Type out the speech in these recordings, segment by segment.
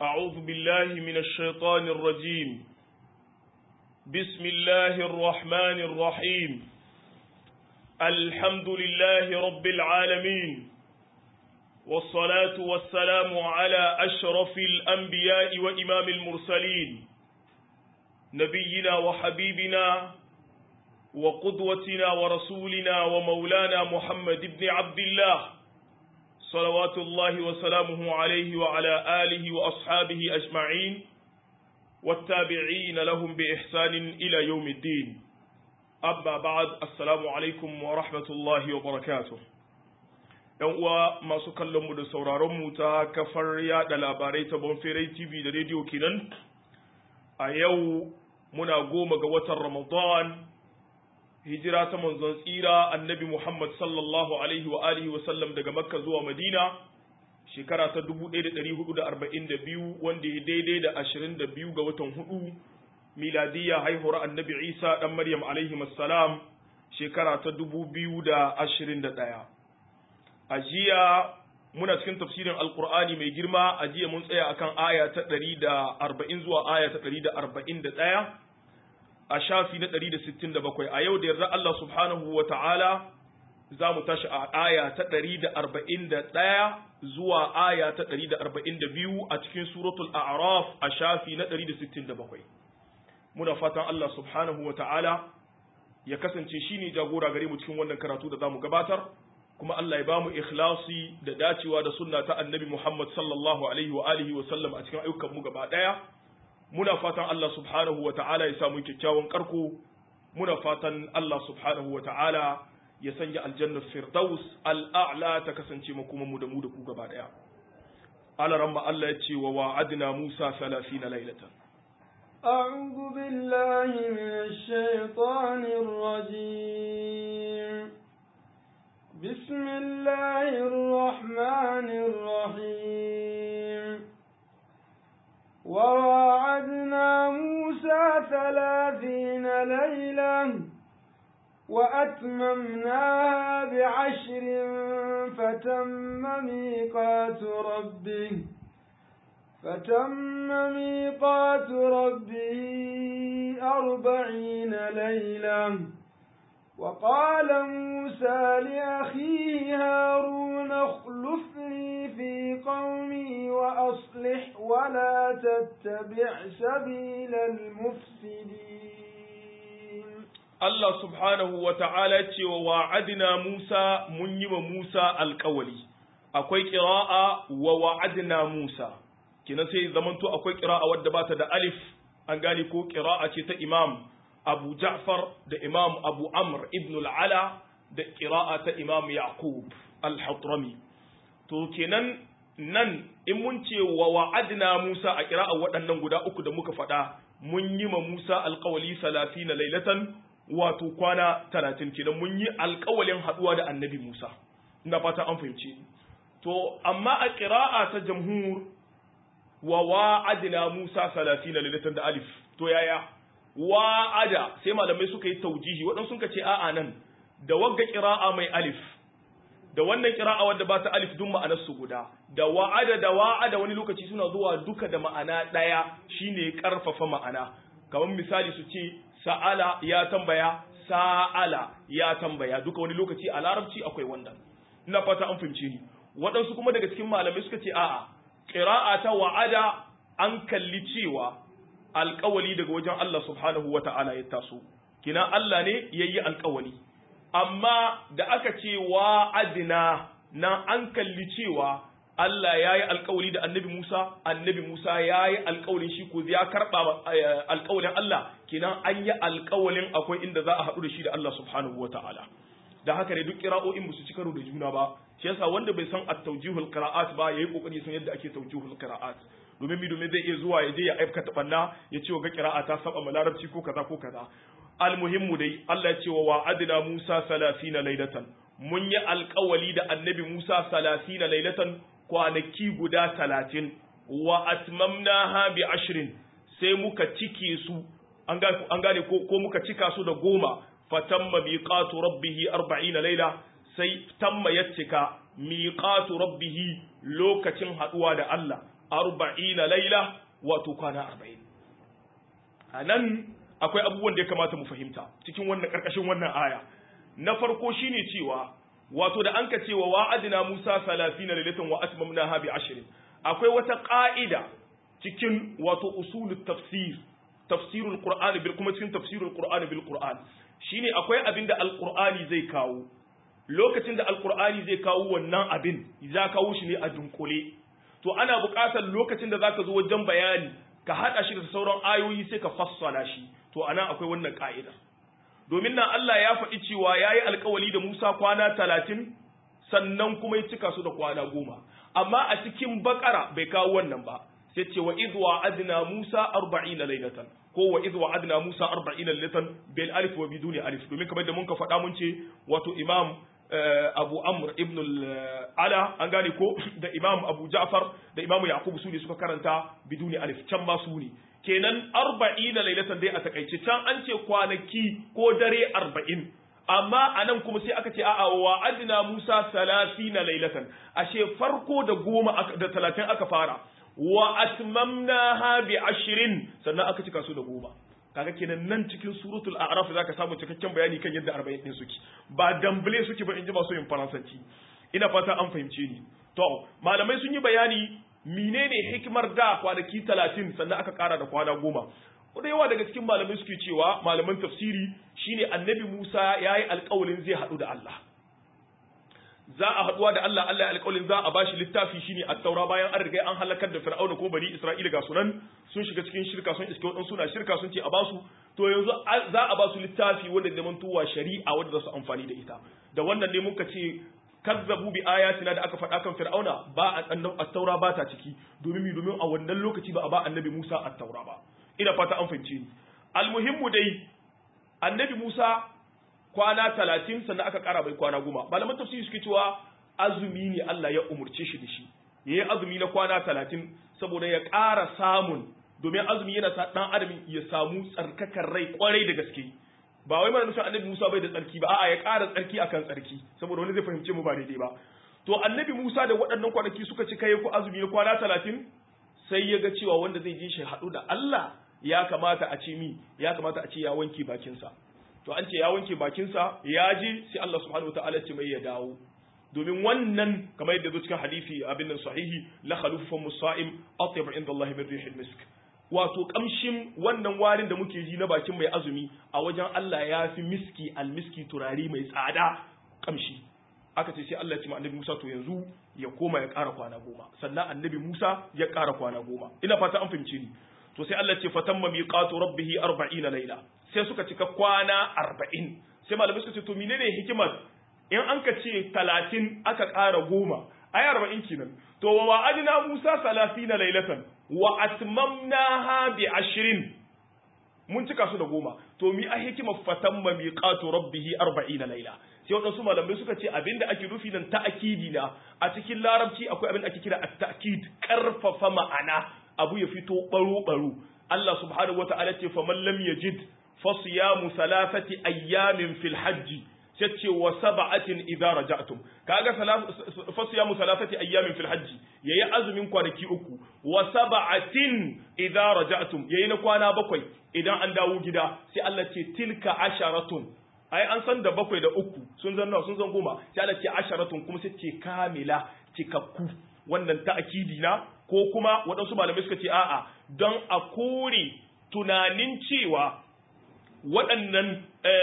أعوذ بالله من الشيطان الرجيم بسم الله الرحمن الرحيم الحمد لله رب العالمين والصلاة والسلام على أشرف الأنبياء وإمام المرسلين نبينا وحبيبنا وقدوتنا ورسولنا ومولانا محمد بن عبد الله صلوات الله وسلامه عليه وعلى آله وأصحابه أجمعين والتابعين لهم بإحسان إلى يوم الدين أما بعد السلام عليكم ورحمة الله وبركاته ‘Yan uwa masu kallonmu da sauraronmu ta kafar yaɗa labarai ta Bonferai TV da rediyo kenan, a yau muna goma ga watan Ramadan hijira ta manzon tsira annabi Muhammad sallallahu alaihi wa alihi wa sallam daga Makka zuwa Madina shekara ta 1442 wanda ya daidai da 22 ga watan hudu miladiyya haihuwar annabi Isa dan Maryam alaihi salam shekara ta 2021 a jiya muna cikin tafsirin alkur'ani mai girma a jiya mun tsaya akan aya ta 140 zuwa aya ta 141 a shafi na 167 a yau da yarda Allah subhanahu wa ta'ala za mu tashi a aya ta 141 zuwa aya ta 142 a cikin suratul a'raf a shafi na 167 muna fatan Allah subhanahu wa ta'ala ya kasance shine jagora gare mu cikin wannan karatu da zamu gabatar kuma Allah ya bamu ikhlasi da dacewa da sunna ta annabi Muhammad sallallahu alaihi wa alihi wa sallam a cikin ayyukan mu gaba daya muna fatan Allah subhanahu wa ta'ala ya samu kyakkyawan karko muna fatan Allah subhanahu wa ta'ala ya sanya aljannar firdaus al'a'la ta kasance makuma mu da mu da ku gaba daya alaramma Allah ya ce wa wa'adna Musa 30 lailatan أعوذ بالله من الشيطان الرجيم بسم الله الرحمن الرحيم وواعدنا موسى ثلاثين ليلة وأتممناها بعشر فتم ميقات ربه فتم ميقات ربه أربعين ليلة وقال موسى لأخيه هارون اخلفني في قومي وأصلح ولا تتبع سبيل المفسدين Allah subhanahu wa ta'ala ce wa wa'adina Musa mun yi wa Musa alkawali, akwai ƙira'a wa wa'adina Musa, kina sai zamanto akwai ƙira'a wadda ba ta da alif, an gane ko ƙira'a ce ta Imam Abu Ja'far da Imam Abu Amr ibn al'ala da ƙira'a ta Imam Yaqub al-Hatrami. To kenan nan in mun ce wa wa'adina Musa a ƙira'a waɗannan guda uku da muka faɗa, mun yi ma Musa alkawali salafi na lailatan wato kwana talatin kenan mun yi alkawalin haɗuwa da annabi Musa ina fata an fahimci to amma a ƙira'a ta jamhur wa wa'adna Musa salatina lilatan da alif to yaya wa'ada sai malamai suka yi taujihi waɗansu suka ce a'a nan da wagga ƙira'a mai alif da wannan ƙira'a wadda ba ta alif duk ma'anar su guda da wa'ada da wa'ada wani lokaci suna zuwa duka da ma'ana ɗaya shine ƙarfafa ma'ana kamar misali su ce sa'ala ya tambaya sa'ala ya tambaya duka wani lokaci a larabci akwai wannan ina fata an fahimce ni waɗansu kuma daga cikin malamai suka ce a'a ƙira'a ta wa'ada an kalli cewa alƙawali daga wajen Allah subhanahu wa ta'ala ya taso kina Allah ne ya yi alƙawali amma da aka ce wa'adina na an kalli cewa Allah ya yi alkawari da annabi Musa, annabi Musa ya yi alkawarin shi ko ya karɓa alkawarin Allah, kenan an yi alkawarin akwai inda za a haɗu da shi da Allah subhanahu wa ta'ala. Da haka ne duk kira'o'in ba su ci karo da juna ba, shi yasa wanda bai san at-tawjihul qira'at ba yayi kokari san yadda ake tawjihul qira'at. Domin mi domin zai iya zuwa ya je ya aikata banna ya ce wa ga qira'a ta saba ma larabci ko kaza ko kaza. Almuhimmu dai Allah ya ce wa wa'adna Musa 30 laylatan. Mun yi alkawali da annabi Musa 30 laylatan kwanaki guda talatin wa atmamnaha bi ashirin sai muka cike su an gane ko muka cika su da goma fatamma miqatu rabbih 40 laila sai tamma ya cika miqatu rabbih lokacin haduwa da Allah arba'ina laila wato kwana arba'in a nan akwai abubuwan da ya kamata mu fahimta cikin wannan karkashin wannan aya na farko shine cewa wato da an ka cewa wa'adina Musa 30 lailatan wa atmamnaha bi 20 akwai wata ƙa'ida cikin wato usulut tafsir tafsirul qur'ani bil kuma cikin tafsirul qur'ani bil qur'an shine akwai abin da alqur'ani zai kawo lokacin da alqur'ani zai kawo wannan abin za kawo shi ne a dunkule to ana buƙatar lokacin da zaka zo wajen bayani ka hada shi da sauran ayoyi sai ka fassala shi to anan akwai wannan ka'ida domin nan Allah ya faɗi cewa yayi alƙawali da Musa kwana talatin sannan kuma ya cika su da kwana goma amma a cikin bakara bai kawo wannan ba sai ce wa idh wa'adna Musa 40 laylatan ko wa idh wa'adna Musa 40 laylatan bil alif wa biduni alif domin kamar da mun ka faɗa mun ce wato Imam Abu Amr ibn al-Ala an gane ko da Imam Abu Ja'far da Imam Yaqub su ne suka karanta biduni alif can ma su ne kenan 40 laylatan dai a takaice can an ce kwanaki ko dare 40 amma a nan kuma sai aka ce a'a wa adna Musa 30 laylatan ashe farko da goma da 30 aka fara wa atmamnaha bi ashrin sannan aka cika su da goma kaga kenan nan cikin suratul a'raf zaka samu cikakken bayani kan yadda 40 din suke ba dambule suke ba in ji masu yin faransanci ina fata an fahimce ni to malamai sun yi bayani menene hikimar da kwanaki 30 sannan aka kara da kwana goma da yawa daga cikin malamai suke cewa malaman tafsiri shine annabi Musa yayi alƙawarin zai haɗu da Allah za a haɗuwa da Allah Allah ya alƙawarin za a bashi littafi shine at-taura bayan an riga an halakar da fir'auna ko bani isra'ila ga sunan sun shiga cikin shirka sun iske wadansu suna shirka sun ce a basu to yanzu za a basu littafi wanda da mantuwa shari'a wanda za su amfani da ita da wannan ne muka ce kazzabu bi ayatina da aka faɗa kan fir'auna ba at-taura ba ta ciki domin mi domin a wannan lokaci ba a ba annabi Musa at-taura ba ina fata an fahimce ni almuhimmu dai annabi Musa kwana talatin sannan aka kara bai kwana goma malaman tafsiri suke cewa azumi ne Allah ya umurce shi da shi ya yi azumi na kwana talatin saboda ya ƙara samun domin azumi yana sa ɗan adam ya samu tsarkakar rai kwarai da gaske ba wai mana nufin annabi Musa bai da tsarki ba a'a ya ƙara tsarki akan tsarki saboda wani zai fahimce mu ba daidai ba to annabi Musa da waɗannan kwanaki suka ci kai ku azumi na kwana talatin sai ya ga cewa wanda zai je shi haɗu da Allah ya kamata a ce mi ya kamata a ce ya wanke bakinsa to an ce ya wanke bakinsa ya je sai Allah subhanahu wa ta'ala ce mai ya dawo domin wannan kamar yadda zo cikin hadisi abin nan sahihi la khalufun musa'im atyab inda Allah min rihil misk wato kamshin wannan warin da muke ji na bakin mai azumi a wajen Allah ya fi miski almiski turare mai tsada kamshi aka ce sai Allah ya ce ma annabi Musa to yanzu ya koma ya ƙara kwana goma sannan annabi Musa ya ƙara kwana goma ina fata an fahimce ni to sai Allah ce fatamma miqatu rabbih 40 laila sai suka cika kwana 40 sai malamai suka ce to menene hikimar in an ka ce 30 aka ƙara goma ai 40 kenan to wa adna Musa 30 lailatan wa atmamnaha bi 20 mun cika su da goma to mi a hikimar fatamma miqatu rabbih 40 laila sai waɗansu malamai suka ce abinda ake nufi nan ta'akidi na a cikin larabci akwai abin da ake kira at-ta'kid karfafa ma'ana abu ya fito baro-baro Allah subhanahu wa ta'ala ce faman lam yajid fasiyamu thalathati ayyamin fil hajji sace wa sab'atin idza raja'tum kaga fasiyamu thalathati ayyamin fil hajji yayi azumin kwanaki uku wa sab'atin idza raja'tum yayi na kwana bakwai idan an dawo gida sai Allah ce tilka asharatun ai an san da bakwai da uku sun zan nawa sun zan goma sai Allah ce asharatun kuma sai ce kamila cikakku wannan ta'akidi na ko kuma waɗansu malamai suka ce a'a don a kore tunanin cewa waɗannan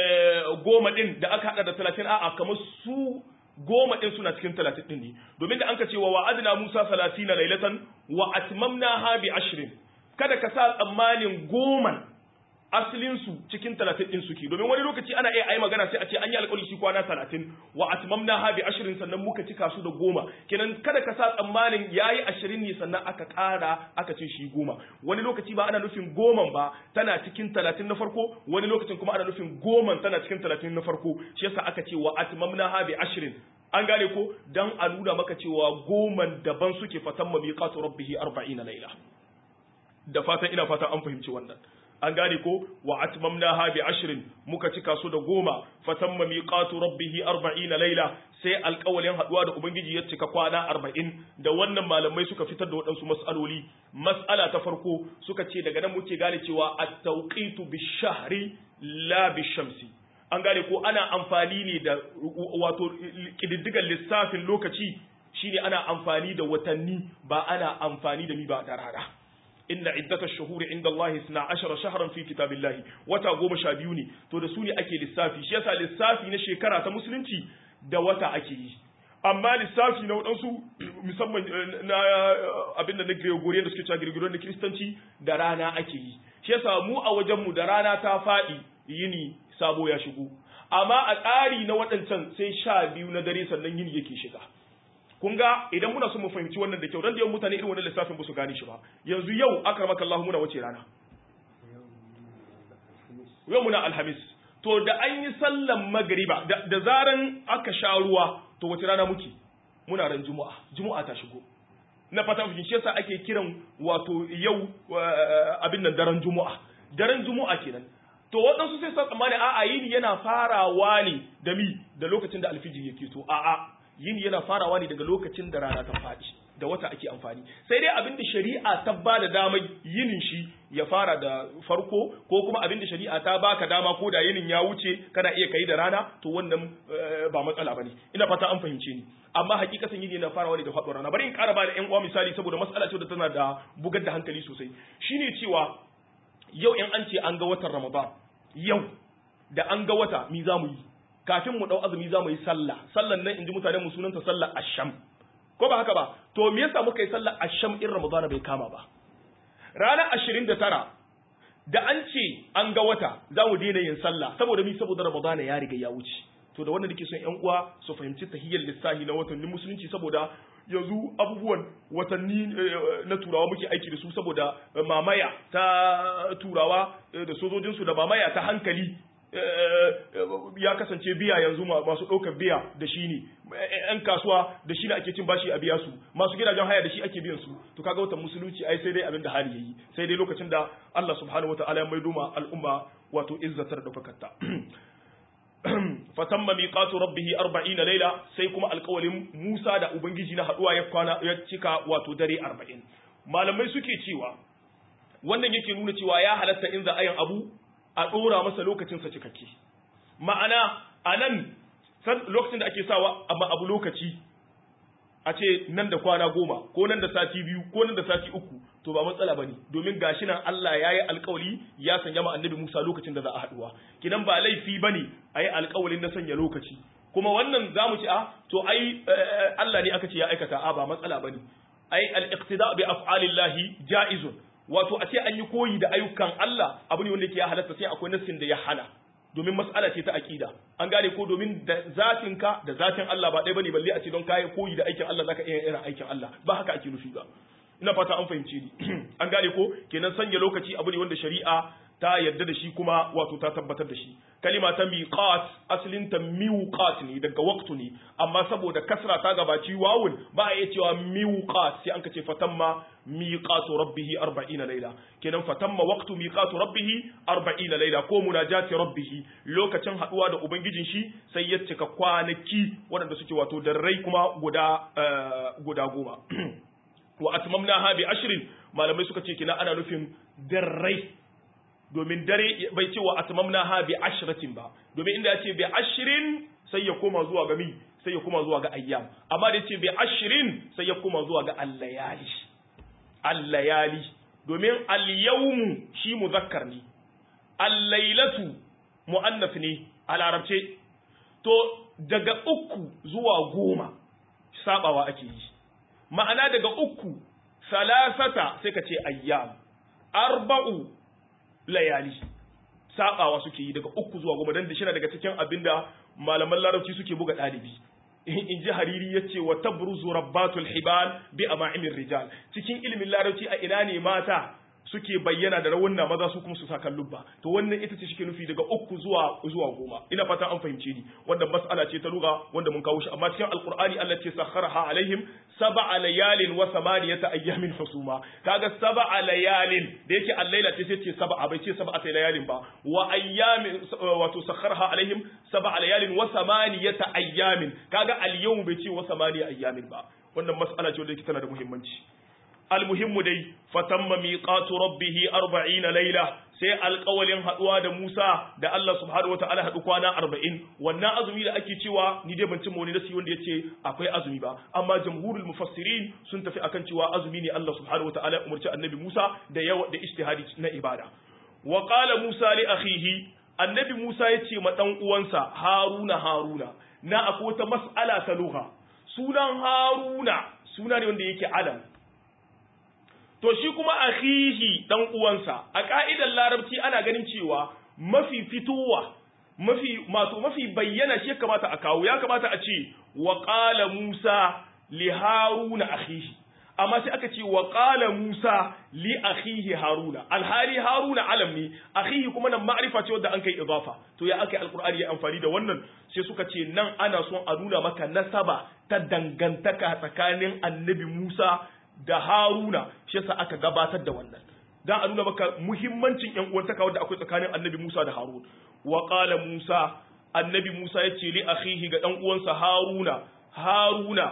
goma ɗin da aka haɗa da talatin a'a kamar su goma ɗin suna cikin talatin ɗin ne domin da an ka cewa wa adina musa salatina lailatan wa atmamna ha bi ashirin kada ka sa tsammanin goman asalinsu cikin talatin ɗin suke domin wani lokaci ana iya ayi magana sai a ce an yi alƙawari shi kwana talatin wa atmamna ha bi ashirin sannan muka cika su da goma kenan kada ka sa tsammanin yayi ashirin ne sannan aka ƙara aka ce shi goma wani lokaci ba ana nufin goman ba tana cikin talatin na farko wani lokacin kuma ana nufin goman tana cikin talatin na farko shi yasa aka ce wa atmamna ha bi ashirin an gane ko dan a nuna maka cewa goman daban suke fatan mabiqatu rabbihi 40 laila da fatan ina fatan an fahimci wannan an gane ko wa atmamnaha bi ashrin muka cika su da goma fatamma miqatu rabbih 40 laila sai alƙawalin haduwa da ubangiji ya cika kwana 40 da wannan malamai suka fitar da waɗansu mas'aloli mas'ala ta farko suka ce daga nan muke gane cewa at-tawqitu bi-shahri la bi-shamsi an gane ko ana amfani ne da wato kididdigan lissafin lokaci shine ana amfani da watanni ba ana amfani da mi ba da rana inna iddata shuhuri inda Allah isna ashara shahran fi kitabillahi wata goma sha biyu ne to da su ne ake lissafi shi yasa lissafi na shekara ta musulunci da wata ake yi amma lissafi na waɗansu musamman na abin da na Gregorian da suke cewa Gregorian na Kiristanci da rana ake yi shi yasa mu a wajenmu da rana ta faɗi yini sabo ya shigo amma a tsari na waɗancan sai sha biyu na dare sannan yini yake shiga kun ga idan muna son mu fahimci wannan da kyau dan da yawan mutane irin wannan lissafin ba su gane shi ba yanzu yau akramaka Allah muna wace rana yau muna alhamis to da an yi sallan magriba da zaran aka sha ruwa to wace rana muke muna ran juma'a juma'a ta shigo na fata mu shi yasa ake kiran wato yau abin nan daren juma'a daren juma'a kenan to waɗansu sai sa tsammani a'a yini yana farawa ne da mi da lokacin da alfijir yake to a'a yini yana farawa ne daga lokacin da rana ta faɗi da wata ake amfani sai dai abinda shari'a ta ba da damar yinin shi ya fara da farko ko kuma abinda shari'a ta baka dama ko da yinin ya wuce kana iya kai da rana to wannan ba matsala bane ina fata an fahimce ni amma hakikatan yini yana farawa ne da faɗuwar rana bari in ƙara ba da ƴan uwa misali saboda matsala ce da tana da bugar da hankali sosai shine cewa yau in an ce an ga watan Ramadan yau da an ga wata mi za mu yi kafin mu dau azumi za mu yi sallah sallan nan inji mutanen mu sunanta sallar asham ko ba haka ba to me yasa muka yi sallar asham in Ramadan bai kama ba ranar 29 da an ce an ga wata za mu daina yin sallah saboda mi saboda Ramadan ya riga ya wuce to da wannan nake son ƴan uwa su fahimci tahiyyar lissahi na watannin musulunci saboda yanzu abubuwan watanni na turawa muke aiki da su saboda mamaya ta turawa da sojojinsu da mamaya ta hankali ya kasance biya yanzu masu ɗaukar biya da shi ne ‘yan kasuwa da shi ne ake cin bashi a biya su masu gidajen haya da shi ake biyan su to kaga watan musulunci ai sai dai abin da hali yayi sai dai lokacin da Allah subhanahu wataala ya maido ma al'umma wato izzatar da fakarta fatamma miqatu rabbih 40 layla sai kuma alƙawalin Musa da ubangiji na haduwa ya kwana ya cika wato dare 40 malamai suke cewa wannan yake nuna cewa ya halatta in za a yin abu a dora masa lokacin sa cikakke ma'ana anan lokacin da ake sawa amma abu lokaci a ce nan da kwana goma ko nan da sati biyu ko nan da sati uku to ba matsala bane domin gashi nan Allah ya yi alkawali ya sanya ma annabi Musa lokacin da za a haduwa kinan ba laifi bane a yi alkawalin na sanya lokaci kuma wannan zamu ci a to ai Allah ne aka ce ya aikata a ba matsala bane ai al-iqtida bi af'alillahi ja'izun wato a ce an yi koyi da ayyukan Allah abu ne wanda yake ya halatta sai akwai nassin da ya hana domin mas'ala ce ta aqida an gane ko domin da zatin ka da zatin Allah ba ɗaya bane balle a ce don kai koyi da aikin Allah zaka iya irin aikin Allah ba haka ake nufi ba ina fata an fahimce ni an gane ko kenan sanya lokaci abu ne wanda shari'a ta yarda da shi kuma wato ta tabbatar da shi kalima ta miqat asalin ta miqat ne daga waqtu ne amma saboda kasra ta gabaci wawun ba a iya cewa miqat sai an kace fatamma miqatu rabbih 40 layla kenan fatamma waqtu miqatu rabbih 40 layla ko munajati rabbih lokacin haduwa da ubangijin shi sai ya cika kwanaki waɗanda suke wato darrai kuma guda guda goma wa atmamnaha bi ashrin malamai suka ce kina ana nufin darrai domin dare bai ce wa atmamnaha bi ashratin ba domin inda ya ce bi ashrin sai ya koma zuwa ga mi sai ya koma zuwa ga ayyam amma da ya ce bi ashrin sai ya koma zuwa ga allayali allayali domin al-yawmu shi muzakkar ne al-lailatu muannas ne a larabce to daga uku zuwa goma sabawa ake yi ma'ana daga uku salasata sai ka ce ayyam arba'u layali sabawa suke yi daga uku zuwa goma dan da shine daga cikin abinda malaman larabci suke buga dalibi in ji hariri ya ce wa tabruzu rabbatul hibal bi ama'imir rijal cikin ilimin larabci a ina ne mata suke bayyana da rawunna maza su kuma su sa lubba to wannan ita ce shike nufi daga uku zuwa zuwa goma ina fata an fahimce ni wanda mas'ala ce ta lugha wanda mun kawo shi amma cikin alqur'ani Allah ce sakharaha alaihim sab'a layalin wa thamaniyata ayyamin husuma kaga sab'a layalin da yake al-laila ce sai ce sab'a bai ce sab'a layalin ba wa ayyamin wato sakharaha alaihim sab'a layalin wa thamaniyata ayyamin kaga al-yawm bai ce wa thamaniya ayyamin ba wannan mas'ala ce wanda yake tana da muhimmanci almuhimmu dai fatamma miqatu rabbih 40 laila sai alƙawalin haduwa da Musa da Allah subhanahu wataala hadu kwana 40 wannan azumi da ake cewa ni dai ban cimma wani nasi wanda yace akwai azumi ba amma jamhurul mufassirin sun tafi akan cewa azumi ne Allah subhanahu wataala ya umarci annabi Musa da yawa da ijtihadi na ibada wa qala Musa li akhihi annabi Musa yace ma dan uwansa Haruna Haruna na akwai wata mas'ala ta lugha sunan Haruna suna ne wanda yake alam to shi kuma akhihi dan uwansa a ka'idar larabci ana ganin cewa mafi fitowa mafi mato mafi bayyana shi kamata a kawo ya kamata a ce wa qala Musa li Haruna akhihi amma sai aka ce wa qala Musa li akhihi Haruna alhali Haruna alam ne akhihi kuma nan ma'rifa ce wanda an kai idafa to ya aka alqur'ani ya amfani da wannan sai suka ce nan ana son a nuna maka nasaba ta dangantaka tsakanin annabi Musa da Haruna shi yasa aka gabatar da wannan dan a nuna maka muhimmancin ƴan uwantaka wanda akwai tsakanin Annabi Musa da Harun wa qala Musa Annabi Musa yace li akhihi ga dan uwansa Haruna Haruna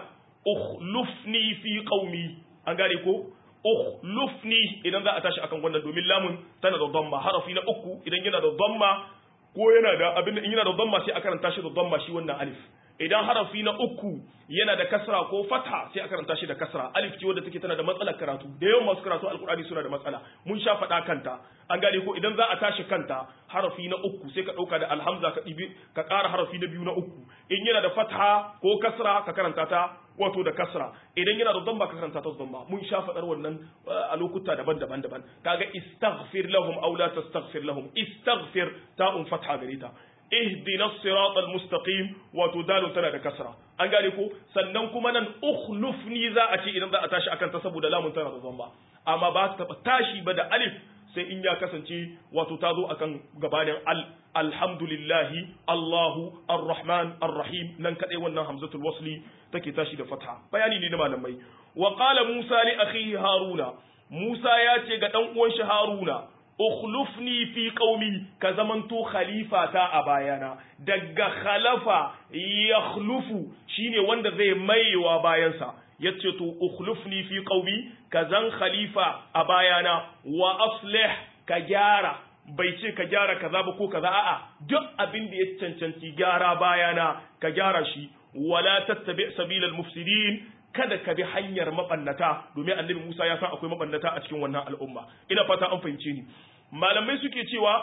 ukhlufni fi qaumi an gane ko ukhlufni idan za a tashi akan wannan domin lamun tana da dhamma harafi na uku idan yana da dhamma ko yana da abin in yana da dhamma sai a karanta shi da dhamma shi wannan alif idan harafi na uku yana da kasra ko fatha sai a karanta shi da kasra alif ce wadda take tana da matsalar karatu da yawan masu karatu alkur'ani suna da matsala mun sha faɗa kanta an gane ko idan za a tashi kanta harafi na uku sai ka ɗauka da alhamza ka ɗibi ka ƙara harafi na biyu na uku in yana da fatha ko kasra ka karanta ta wato da kasra idan yana da damba ka karanta ta damba mun sha faɗar wannan a lokuta daban-daban daban kaga istaghfir lahum aw la tastaghfir lahum istaghfir ta'un fatha gare ta ihdina siratal mustaqim wato dalun tana da kasra an gane ko sannan kuma nan ukhlufni za a ce idan za a tashi akan ta saboda lamun tana da zamba amma ba ta taba tashi ba da alif sai in ya kasance wato ta zo akan gabanin al alhamdulillahi allahu arrahman arrahim nan kadai wannan hamzatul wasli take tashi da fatha bayani ne na malamai wa qala musa li akhihi haruna musa ya ce ga dan uwan shi haruna ukhlufni fi qaumi ka zamanto khalifa ta a bayana daga khalafa yakhlufu shine wanda zai maiwa bayansa yace to ukhlufni fi qaumi ka zan khalifa a bayana wa aslih ka gyara bai ce ka gyara kaza ba ko kaza a'a duk abin da ya cancanci gyara bayana ka gyara shi wala tattabi sabilal mufsidin kada ka bi hanyar mabannata domin annabi Musa ya san akwai mabannata a cikin wannan al'umma ina fata an fahimce ni malamai suke cewa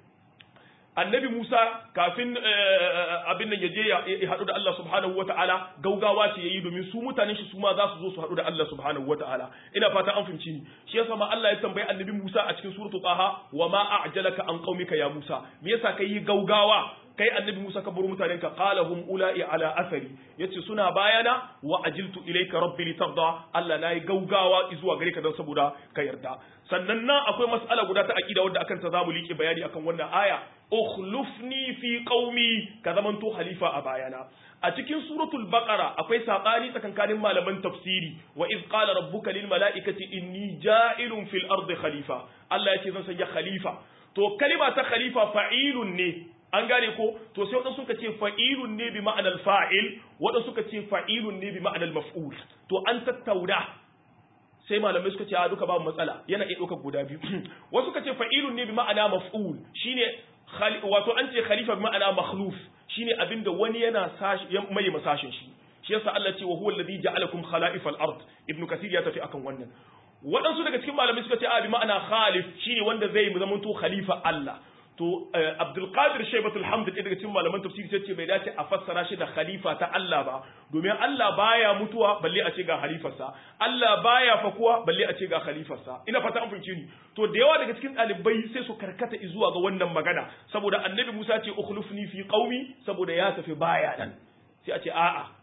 annabi Musa kafin abin nan ya je ya haɗu da Allah subhanahu wata'ala gaugawa ce yayi domin su mutanen shi su ma za su zo su haɗu da Allah subhanahu wata'ala ina fata an fahimci ni shi yasa ma Allah ya tambayi annabi Musa a cikin suratul Taha wa ma a'jalaka an qaumika ya Musa me yasa kai gaugawa kai annabi Musa ka buru mutanen ka qala hum ula'i ala athari yace suna bayana wa ajiltu ilayka rabbi litarda Allah nayi gaugawa zuwa gare ka dan saboda ka yarda sannan nan akwai mas'ala guda ta aqida wadda akan ta zamu liƙe bayani akan wannan aya ukhlufni fi qaumi ka zamanto khalifa a bayana a cikin suratul baqara akwai sabani tsakankanin malaman tafsiri wa iz qala rabbuka lil mala'ikati inni ja'ilun fil ardi khalifa Allah ya ce zan sanya khalifa to kalima ta khalifa fa'ilun ne an gane ko to sai wadansu suka ce fa'ilun ne bi ma'anar fa'il wadansu suka ce fa'ilun ne bi ma'anar maf'ul to an tattauna sai malamai suka ce a duka babu matsala yana iya ɗaukar guda biyu wasu suka ce fa'ilun ne bi ma'ana maf'ul shine wato an ce khalifa bi ma'ana makhluf shine abinda wani yana mai masashin shi shi yasa Allah ce wa huwa alladhi ja'alakum khala'ifal ard ibn kathir ya tafi akan wannan waɗansu daga cikin malamai suka ce a bi ma'ana khalif shine wanda zai zamanto khalifa Allah to Abdulkadir Shaibatul Hamd ɗaya daga cikin malaman tafsiri sai ce bai dace a fassara shi da khalifa ta Allah ba domin Allah baya mutuwa balle a ce ga khalifarsa Allah baya fakuwa balle a ce ga khalifarsa ina fata an fahimce ni to da yawa daga cikin ɗalibai sai su karkata zuwa ga wannan magana saboda Annabi Musa ce ukhlufni fi qaumi saboda ya tafi baya nan sai a ce a'a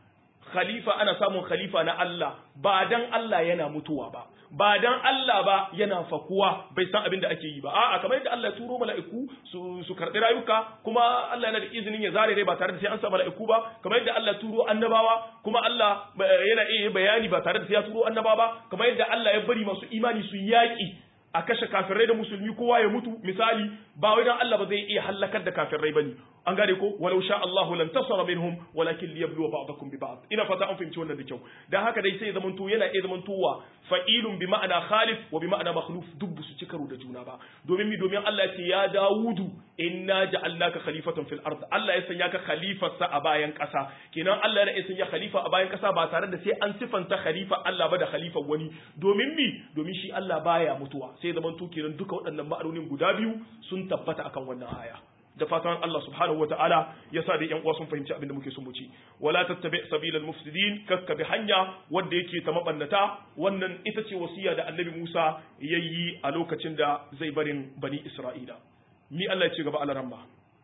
khalifa ana samun khalifa na Allah ba dan Allah yana mutuwa ba ba dan Allah ba yana fakuwa bai san abin da ake yi ba a'a kamar yadda Allah ya turo mala'iku su su karbi rayuka kuma Allah yana da izinin ya zare rai ba tare da sai an sa mala'iku ba kamar yadda Allah ya turo annabawa kuma Allah yana iya bayani ba tare da sai ya turo annabawa ba kamar yadda Allah ya bari masu imani su yaki a kashe kafirai da musulmi kowa ya mutu misali ba wai dan Allah ba zai iya halakar da kafirai bane an gane ko walau sha Allah lam tasara minhum walakin liyabluwa ba'dakum bi ba'd ina fata an fahimci wannan da kyau dan haka dai sai zaman to yana iya zaman towa fa'ilun bi ma'ana khalif wa bi ma'ana makhluf duk su ci karo da juna ba domin mi domin Allah ya ce ya Dawudu inna ja'alnaka khalifatan fil ard Allah ya sanya ka khalifarsa a bayan kasa kenan Allah ya sanya khalifa a bayan kasa ba tare da sai an sifanta khalifa Allah ba da khalifa wani domin mi domin shi Allah baya mutuwa sai zaman to kenan duka waɗannan ma'anonin guda biyu sun tabbata akan wannan aya da fatan Allah subhanahu wa ta'ala ya sa da ‘yan uwa sun fahimci abin da muke son mu ci. Wala tattabi sabilal mufsidin kakka bi hanya wanda yake ta mabannata wannan ita ce wasiya da annabi Musa ya yi a lokacin da zai barin bani Isra'ila. Mi Allah ya ce gaba alaramma.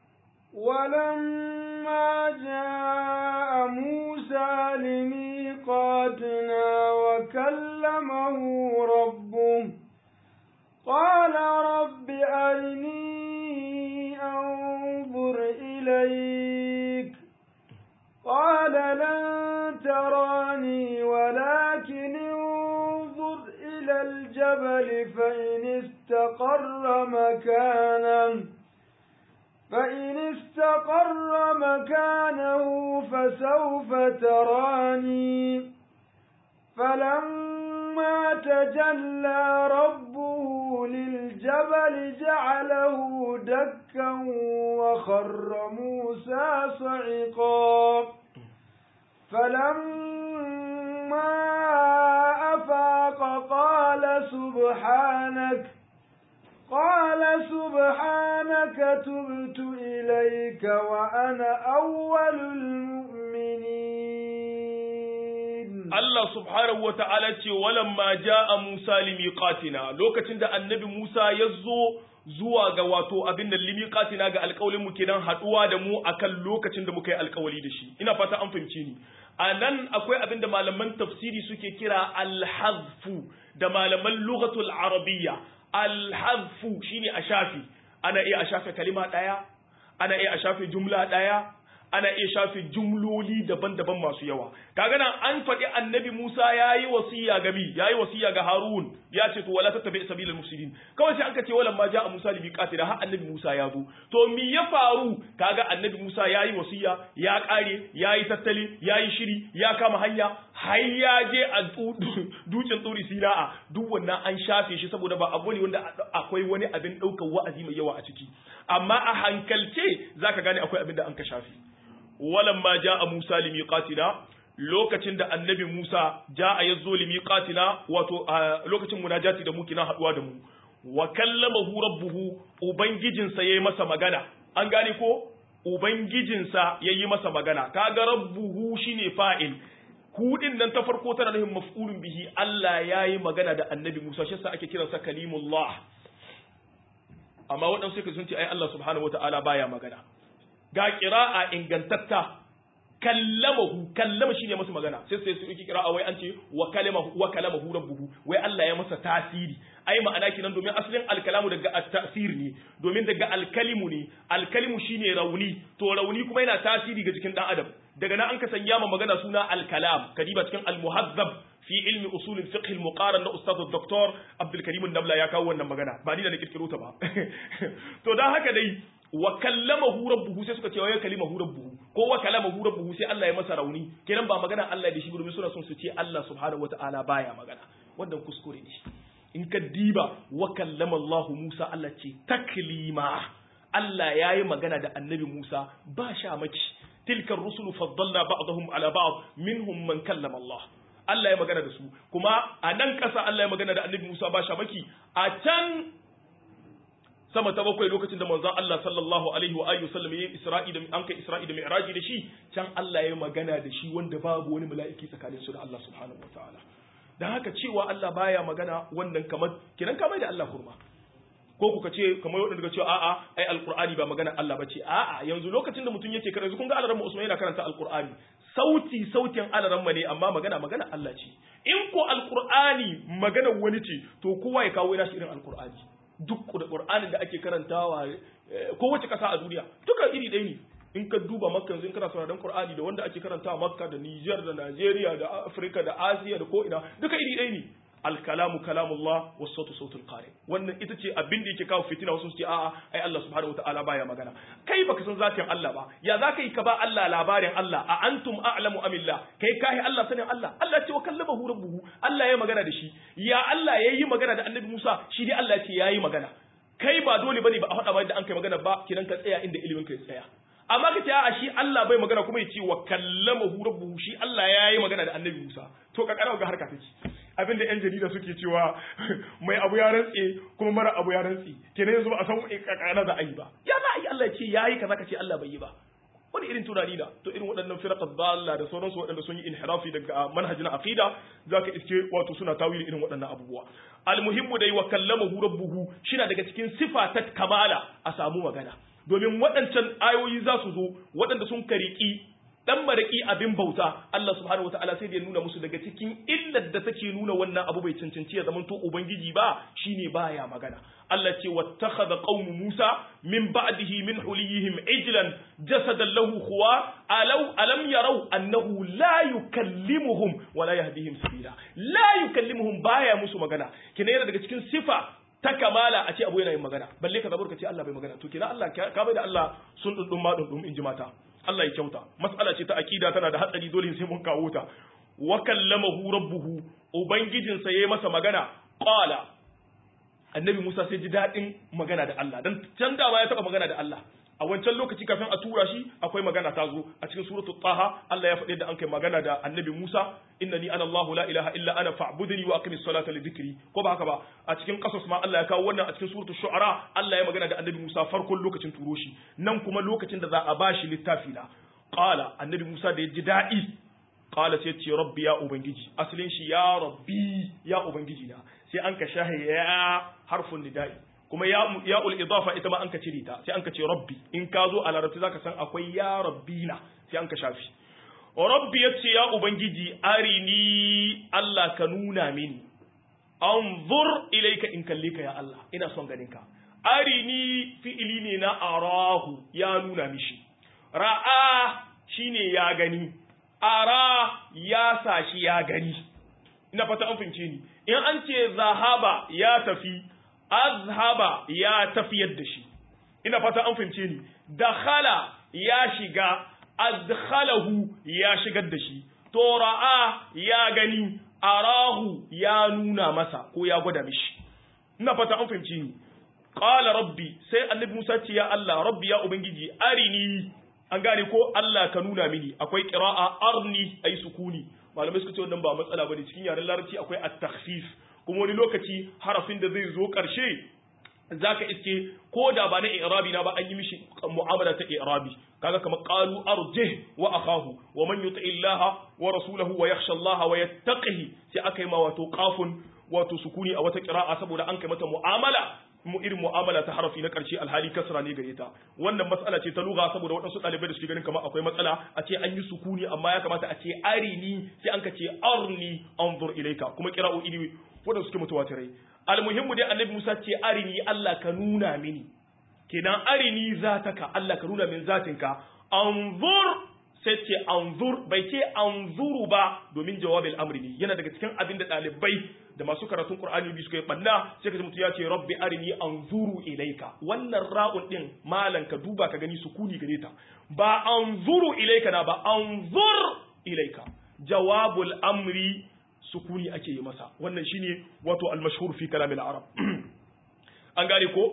ولما جاء موسى لميقاتنا وكلمه ربه قال رب أرني أنظر إليك قال لن تراني ولكن انظر إلى الجبل فإن استقر مكانه فإن استقر مكانه فسوف تراني فلما تجلى ربه للجبل جعله دكا وخر موسى صعقا فلما أفاق قال سبحانك قال سبحانك تبت إليك وأنا أول المؤمنين Allah subhanahu wa ta'ala ce walamma ja'a Musa limiqatina lokacin da annabi Musa ya zo zuwa ga wato abin da limiqatina ga alƙawalin mu kenan haduwa da mu akan lokacin da muka yi alƙawali da shi ina fata an fahimci ni a nan akwai abin da malaman tafsiri suke kira alhazfu da malaman lughatul arabiyya alhazfu shine a shafi ana iya a shafe kalima ɗaya ana iya a shafe jumla ɗaya ana iya shafe jumloli daban-daban masu yawa kaga nan an faɗi annabi Musa yayi wasiya ga mi yayi wasiya ga Harun ya ce to wala tattabi sabilal mufsidin kawai sai anka ce wala ma ja'a Musa li biqatina har annabi Musa ya zo to mi ya faru kaga annabi Musa yayi wasiya ya kare yayi tattali yayi shiri ya kama hanya har ya je a dukin tsuri sina'a duk wannan an shafe shi saboda ba abu ne wanda akwai wani abin ɗaukar wa'azi mai yawa a ciki amma a hankalce zaka gane akwai abin da an ka shafe walamma ja'a Musa limiqatina lokacin da annabi Musa ja'a yazo limiqatina wato lokacin munajati da mu kina haduwa da mu wa kallamahu rabbuhu ubangijinsa yayi masa magana an gane ko ubangijinsa yayi masa magana kaga rabbuhu shine fa'il hudin nan ta farko tana nufin maf'ulun bihi Allah yayi magana da annabi Musa shi yasa ake kiransa kalimullah amma waɗansu suka sun ce ai Allah subhanahu wataala baya magana ga ƙira'a ingantatta kallamahu kallama shine masa magana sai sai su yi ƙira'a wai an ce wa kalamahu wa kalamahu rabbuhu wai Allah ya masa tasiri ai ma'ana kinan domin asalin alkalamu daga at-tasir ne domin daga alkalimu ne alkalimu shine rauni to rauni kuma yana tasiri ga jikin dan adam daga nan an ka sanya ma magana suna alkalam kadiba cikin almuhazzab fi ilmi usul fiqh al-muqaran na ustad dr Abdul Karim Nabla ya kawo wannan magana ba ni da na kirkiro ta ba to dan haka dai wa kallamahu rabbuhu sai suka ce wa kalimahu rabbuhu ko wa kalamahu rabbuhu sai Allah ya masa rauni kenan ba magana Allah da shi domin suna son su ce Allah subhanahu wataala baya magana wannan kuskure ne in ka diba wa kallama Allah Musa Allah ce taklima Allah yayi magana da annabi Musa ba sha maki tilka rusulu faddalna ba'dahum ala ba'd minhum man kallama Allah Allah ya magana da su kuma a nan ƙasa Allah ya magana da annabi Musa ba sha maki a can sama ta bakwai lokacin da manzon Allah sallallahu alaihi wa alihi wasallam yayi Isra'i da an kai Isra'i da Mi'raji da shi can Allah ya magana da shi wanda babu wani mala'iki tsakanin su da Allah subhanahu wataala dan haka cewa Allah baya magana wannan kamar kiran kamar da Allah kurma ko kuka ce kamar wadanda ka ce a'a ai alqur'ani ba magana Allah bace a'a yanzu lokacin da mutum yake karanta kun ga alaran Usman yana karanta alqur'ani sauti sautin alaran ne amma magana magana Allah ce in ko alqur'ani magana wani ce to kowa ya kawo nashi irin alqur'ani duk qur'anin da ake karantawa kowace kasa a duniya duka iri ɗaya ne in ka duba makka yanzu in kana sauraron qur'ani da wanda ake karantawa makka da niger da nigeria da africa da asiya da ko ina duka iri ɗaya ne alkalamu kalamullah was sautu sautul qari wannan ita ce abin da yake kawo fitina wasu su ce a'a ai Allah subhanahu wataala baya magana kai baka san zatin Allah ba ya zaka yi ka ba Allah labarin Allah a antum a'lamu amillah kai kai Allah sanin Allah Allah ce wa kallamahu rabbuhu Allah ya magana da shi ya Allah yayi magana da Annabi Musa shi dai Allah ce yayi magana kai ba dole bane ba a faɗa ba da an kai magana ba kidan ka tsaya inda ilimin ka ya tsaya amma ka ce a shi Allah bai magana kuma ya ce wa kallamahu rabbuhu shi Allah yayi magana da Annabi Musa to ka karawa ga harka take abin da 'yan jarida suke cewa mai abu ya rantse kuma mara abu ya rantse kenan yanzu ba a san kakana za a yi ba ya za a yi Allah ya ce yayi kaza ka ce Allah bai yi ba wani irin tunani da to irin waɗannan firaqat dalla da sauransu waɗanda sun yi inhirafi daga manhajin aqida zaka iske wato suna tawili irin waɗannan abubuwa almuhimmu dai wa kallamahu rabbuhu shina daga cikin sifa ta kamala a samu magana domin waɗancan ayoyi za su zo waɗanda sun kariki dan maraki abin bauta Allah subhanahu wataala sai da ya nuna musu daga cikin illar da take nuna wannan abu bai cancanci ya zamanto ubangiji ba shine baya magana Allah ce wattakhadha qaumu Musa min ba'dihi min huliyihim ijlan jasadan lahu khuwa alau alam yarau annahu la yukallimuhum wa la yahdihim sabila la yukallimuhum baya musu magana kina yana daga cikin sifa ta kamala a ce abu yana yin magana balle ka zabar ka ce Allah bai magana to kina Allah ka bai da Allah sun dundun ma dundun in ji mata Allah ya kyauta mas'ala ce ta akida tana da hatsari dole sai mun kawo ta wa kallamahu rabbuhu ubangijinsa yayi masa magana qala annabi Musa sai ji dadin magana da Allah dan can da ya taba magana da Allah a wancan lokaci kafin a tura shi akwai magana ta zo a cikin suratul taha Allah ya faɗi da an kai magana da annabi Musa innani ana Allahu la ilaha illa ana fa'budni wa aqimis salata li dhikri ko ba haka ba a cikin qasas ma Allah ya kawo wannan a cikin suratul shu'ara Allah ya magana da annabi Musa farkon lokacin turo shi nan kuma lokacin da za a bashi littafi na qala annabi Musa da ya ji daɗi qala sai ce rabbi ya ubangiji asalin shi ya rabbi ya ubangiji na sai an ka shahe ya harfun nida'i kuma ya ya ul idafa ita ma an ka cire ta sai an ka ce rabbi in ka zo a larabci zaka san akwai ya rabbina sai an ka shafi rabbi yace ya ubangiji arini Allah ka nuna mini anzur ilayka in kalle ka ya Allah ina son ganin ka arini fi'ili ne na arahu ya nuna mishi ra'a shine ya gani ara ya sashi ya gani ina fata an fince ni in an ce zahaba ya tafi azhaba ya tafiyar da shi ina fata an fince ni dakhala ya shiga adkhalahu ya shigar da shi to ra'a ya gani arahu ya nuna masa ko ya gwada mishi ina fata an fahimci ni qala rabbi sai annabi Musa ce ya Allah rabbi ya ubangiji arini an gane ko Allah ka nuna mini akwai qira'a arni ay sukuni malamai suka ce wannan ba matsala bane cikin yaren larabci akwai at-takhfif kuma wani lokaci harafin da zai zo karshe zaka iske ko da ba na i'rabi na ba an yi mishi mu'amala ta i'rabi kaga kamar qalu arjih wa akahu wa man yuti illaha wa rasulahu wa yakhsha allaha wa yattaqihi sai aka yi ma wato qafun wato sukuni a wata qira'a saboda an kai mata mu'amala mu irin mu'amala ta harafi na karshe alhali kasra ne gare ta wannan matsala ce ta lugha saboda waɗansu ɗalibai da suke ganin kamar akwai matsala a ce an yi sukuni amma ya kamata a ce arini sai an ka ce arni anzur ilaika kuma qira'o'i ne waɗanda suke mutawatirai almuhimmu dai annabi Musa ce arini Allah ka nuna mini kenan arini zataka Allah ka nuna min zatinka anzur sai ce anzur bai ce anzuru ba domin jawabin amri ne yana daga cikin abin da ɗalibai da masu karatun Qur'ani bi suka yi banna sai kaji mutum ya ce rabbi arini anzuru ilaika wannan ra'un din malan ka duba ka gani sukuni gare ta ba anzuru ilaika na ba anzur ilaika jawabul amri sukuni ake yi masa wannan shine wato al-mashhur fi kalam al-arab an gane ko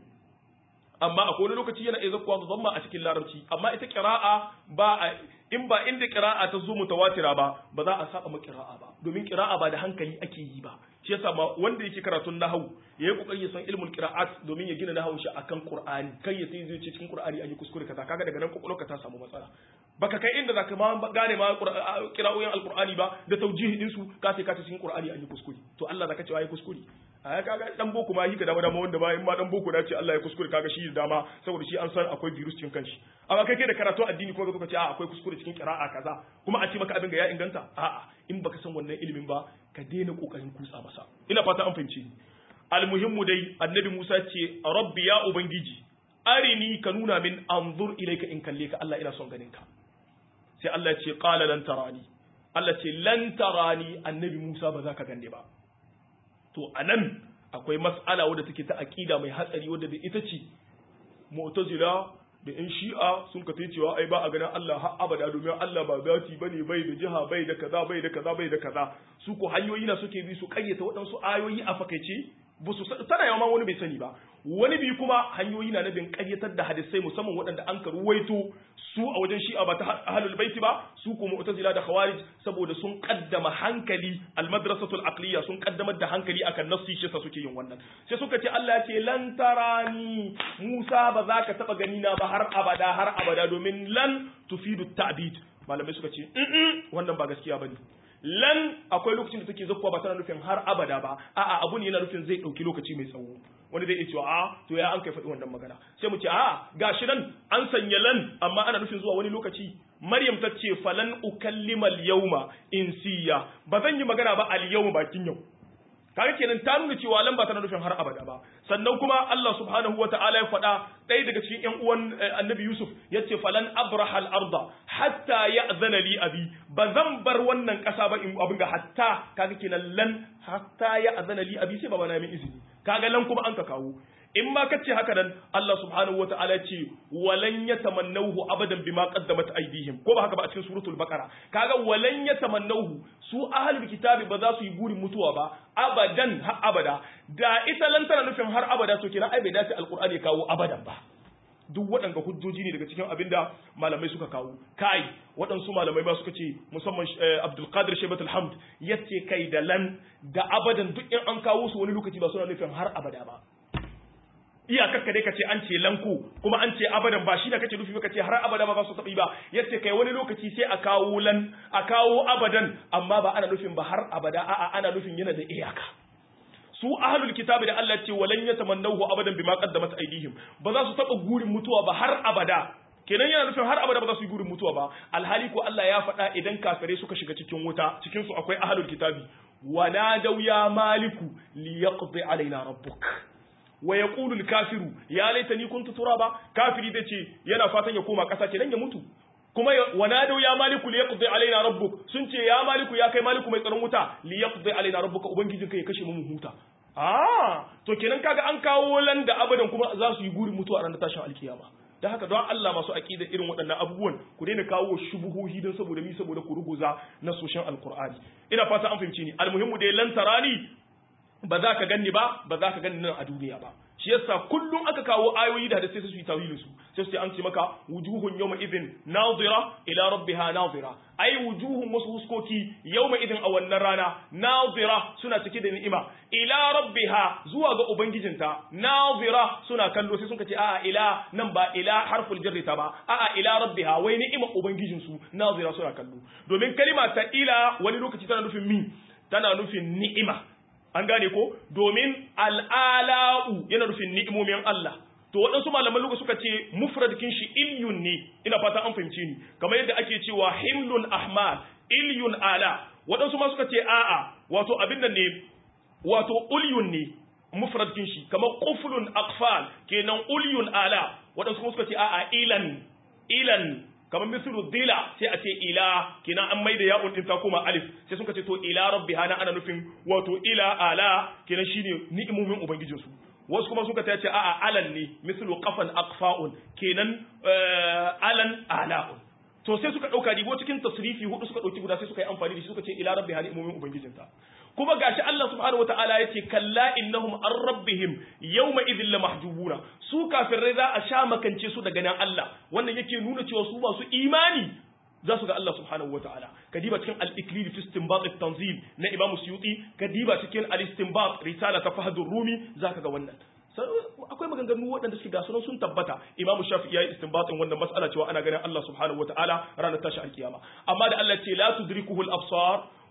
amma akwai wani lokaci yana iya zakkuwa da zamma a cikin larabci amma ita qira'a ba a in ba inda qira'a ta zo mutawatira ba ba za a saba ma qira'a ba domin qira'a ba da hankali ake yi ba shi yasa ma wanda yake karatun nahwu yayi kokari ya san ilmul qira'at domin ya gina nahwu shi akan qur'ani kai ya sai zai ce cikin qur'ani an yi kuskure kaza kaga daga nan kokolka ta samu matsala baka kai inda zaka ma gane ma qira'oyin alqur'ani ba da tawjihi din su ka sai ka cikin qur'ani an yi kuskure to Allah zaka ce ai kuskure a kaga dan boko ma hika dama dama wanda ba in ma dan boko da ce Allah ya kuskure kaga shi da dama saboda shi an san akwai virus cikin kanshi amma kai kai da karatu addini kuma ka ce a akwai kuskure cikin qira'a kaza kuma a ce maka abin ga ya inganta a'a in baka san wannan ilimin ba ka daina kokarin kutsa masa ina fata an fahimci ni almuhimmu dai annabi Musa ce rabbi ya ubangiji arini ka nuna min anzur ilayka in kalle ka Allah ina son ganin ka sai Allah ya ce qala lan tarani Allah ce lan tarani annabi Musa ba za ka gane ba to anan akwai mas'ala wadda take ta aqida mai hatsari wadda da ita ce mu'tazila da in shi'a sun ka cewa ai ba a ganin Allah har abada domin Allah ba zati bane bai da jiha bai da kaza bai da kaza bai da kaza su ko hanyoyi na suke bi su kayyata waɗansu ayoyi a fakaice ba su tana yawan wani bai sani ba wani bi kuma hanyoyi na nabin ƙaryatar da hadisai musamman waɗanda an karuwaito su a wajen shi'a ba ta ahlul baiti ba su ko mu'tazila da khawarij saboda sun kaddama hankali almadrasatul aqliya sun kaddamar da hankali akan nassi shi sa suke yin wannan sai suka ce Allah ce lan tarani Musa ba za ka taba gani na ba har abada har abada domin lan tufidu ta'bid malamai suka ce wannan ba gaskiya bane lan akwai lokacin da take zakkuwa ba tana nufin har abada ba a'a abu ne yana nufin zai dauki lokaci mai tsawo wani zai iya cewa a to ya an kai faɗi wannan magana sai mu ce a gashi nan an sanya lan amma ana nufin zuwa wani lokaci maryam ta ce falan ukallima al-yawma insiya ba zan yi magana ba al-yawma bakin yau kaga kenan ta nuna cewa lan ba tana nufin har abada ba sannan kuma Allah subhanahu wa ta'ala ya faɗa ɗaya daga cikin ƴan uwan annabi Yusuf ya ce falan abraha al-arda hatta ya'zana li abi ba zan bar wannan ƙasa ba in abin ga hatta kaga kenan lan hatta ya'zana li abi sai baba na min izini kaga lan kuma an ka kawo in ma kace haka nan Allah subhanahu wa ta'ala ce walan yatamannahu abadan bima qaddamat aydihim ko ba haka ba a cikin suratul baqara kaga walan yatamannahu su ahlul kitabi ba za su yi burin mutuwa ba abadan har abada da ita lan tana nufin har abada to kenan ai bai dace alqur'ani kawo abadan ba duk waɗanda hujjoji ne daga cikin abinda malamai suka kawo kai waɗansu malamai ba suka ce musamman Abdul Qadir Shaybat al-Hamd yace kai da lan da abadan duk in an kawo su wani lokaci ba suna nufin har abada ba iyakar ka dai ka ce an ce lanku kuma an ce abadan ba shi da kake nufi ka ce har abada ba za su taɓi ba yace kai wani lokaci sai a kawo lan a kawo abadan amma ba ana nufin ba har abada a'a ana nufin yana da iyaka su ahlul kitabi da Allah ce walan yatamannahu abadan bima qaddamat aydihim ba za su taba gurin mutuwa ba har abada kenan yana nufin har abada ba za su yi gurin mutuwa ba alhali ko Allah ya faɗa idan kafirai suka shiga cikin wuta cikin su akwai ahlul kitabi wanadaw ya maliku liyaqdi alaina rabbuk wa yaqulu al-kafiru ya laitani kuntu turaba kafiri da ce yana fatan ya koma ƙasa kenan ya mutu kuma wanadau ya maliku li yaqdi alaina rabbuk sun ce ya maliku ya kai maliku mai tsaron wuta li yaqdi alaina rabbuka ubangijin kai ya kashe mu huta ah to kenan kaga an kawo lan da abadan kuma za su yi gurin mutuwa a ranar tashin alkiyama da haka don Allah masu aqida irin waɗannan abubuwan ku daina kawo shubuhohi don saboda mi saboda ku ruguza na soshin alqur'ani ina fata an fahimci ni almuhimmu dai lan tarani ba za ka ganni ba ba za ka ganni nan a duniya ba shi yasa kullum aka kawo ayoyi da hadisi su yi tawilin su sai su an ce maka wujuhun yawma idhin nazira ila rabbiha nazira ai wujuhun wasu huskoki yawma idhin a wannan rana nazira suna cike da ni'ima ila rabbiha zuwa ga ubangijinta nazira suna kallo sai suka ce a'a ila nan ba ila harful jarri ta ba a'a ila rabbiha wai ni'ima ubangijin su nazira suna kallo domin kalima ta ila wani lokaci tana nufin mi tana nufin ni'ima an gane ko domin al'ala'u yana nufin ni'imomin Allah to waɗansu malaman luga suka ce mufradkin shi ilyun ne ina fata an fahimci ni kamar yadda ake cewa himlun ahmad ilyun ala waɗansu ma suka ce a'a wato abin nan ne wato ulyun ne mufradkin shi kamar quflun aqfal kenan ulyun ala waɗansu kuma suka ce a'a ilan ilan kamar misru dila sai a ce ila kina an maida ya'un din ta koma alif sai suka ce to ila rabbiha na ana nufin wato ila ala kina shine ni'imomin ubangijin su wasu kuma suka ce a'a alan ne mislu qafan aqfa'un kenan alan ala'un to sai suka dauka dibo cikin tasrifi hudu suka dauki guda sai suka yi amfani da shi suka ce ila rabbiha ni'imomin ubangijinta kuma gashi Allah subhanahu wataala yace kalla innahum an rabbihim yawma idhil lamahjubuna su kafirai za a sha makance su daga nan Allah wannan yake nuna cewa su masu imani za su ga Allah subhanahu wataala kadiba cikin al-iklil fi istinbat at-tanzil na Imam Suyuti kadiba cikin al-istinbat risala ta Fahdur Rumi zaka ga wannan akwai maganganu waɗanda suke gasu sun tabbata Imam Shafi'i yayi istinbatin wannan mas'ala cewa ana ganin Allah subhanahu wataala ranar tashi alkiyama amma da Allah ce la tudrikuhu al-absar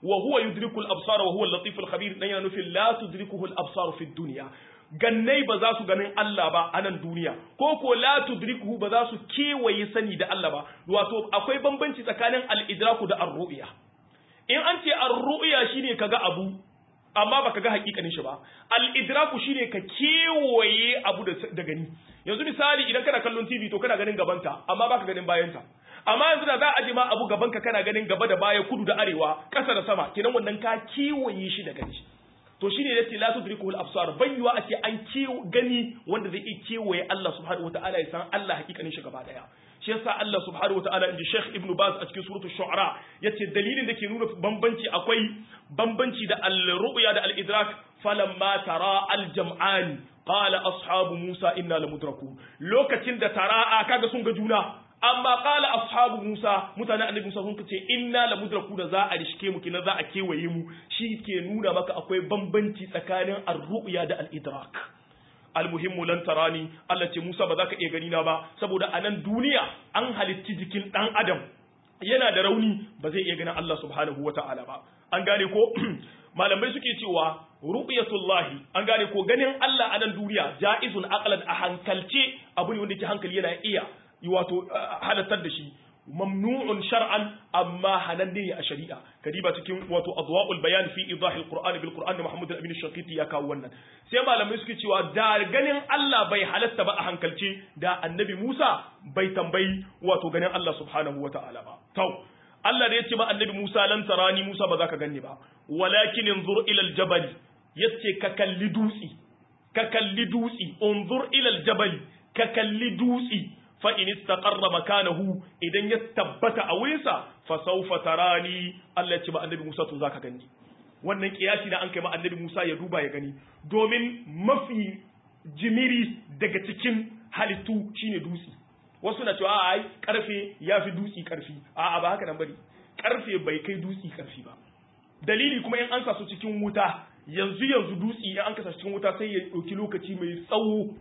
wa huwa yudriku al-absar wa huwa al-latif al-khabir dan yana nufin la tudrikuhu al-absar fi dunya gannai ba za su ganin Allah ba a nan duniya ko ko la tudrikuhu ba za su kewaye sani da Allah ba wato akwai bambanci tsakanin al-idraku da ar-ru'ya in an ce ar-ru'ya shine kaga abu amma baka ga hakikanin shi ba al-idraku shine ka kewaye abu da gani yanzu misali idan kana kallon TV to kana ganin gabanta amma baka ganin bayanta amma yanzu da za a ji ma abu gabanka kana ganin gaba da baya kudu da arewa ƙasa da sama kenan wannan ka kewaye shi da gani to shine yace la tudrikuhu al-absar bayyuwa ake an gani wanda zai iya kewaye Allah subhanahu wataala ya san Allah hakikanin shi gaba daya shi yasa Allah subhanahu wataala inji Sheikh Ibn Baz a cikin suratul Shu'ara yace dalilin da ke nuna bambanci akwai bambanci da al-ru'ya da al-idrak falamma tara al-jam'an qala ashabu Musa inna lamudrakun lokacin da tara'a kaga sun ga juna amma qala ashabu Musa mutanen annabi Musa sun ce inna lamudraku da za a rishke mu kina za a kewaye mu shi ke nuna maka akwai bambanci tsakanin ar-ru'ya da al-idrak almuhimmu lan tarani Allah ce Musa ba za ka iya gani na ba saboda a nan duniya an halitti jikin dan adam yana da rauni ba zai iya ganin Allah subhanahu wata'ala ba an gane ko malamai suke cewa ru'yatullahi an gane ko ganin Allah a nan duniya ja'izun aqlan a hankalce abu ne wanda ke hankali yana iya wato halattar da shi mamnu'un shar'an amma hananne ne a shari'a kadiba cikin wato adwa'ul bayan fi idah alquran bil quran da Muhammad al-Amin Shaqiti ya kawo wannan sai malamai suke cewa da ganin Allah bai halatta ba a hankalce da annabi Musa bai tambayi wato ganin Allah subhanahu wata'ala ba to Allah da yace ba annabi Musa lan tarani Musa ba za ka ganni ba walakin inzur ila al-jabal yace ka kalli dutsi ka kalli dutsi unzur ila al-jabal ka kalli dutsi fa in istaqarra makanahu idan ya tabbata a wurinsa fa sawfa tarani Allah ya ce ba annabi Musa to zaka gani wannan kiyasi da an kai ma annabi Musa ya duba ya gani domin mafi jimiri daga cikin halittu shine dutse wasu na cewa ai karfe yafi dutse karfi a'a ba haka nan bane karfe bai kai dutse karfi ba dalili kuma in an sa su cikin wuta yanzu yanzu dutse in an kasa cikin wuta sai ya dauki lokaci mai tsawo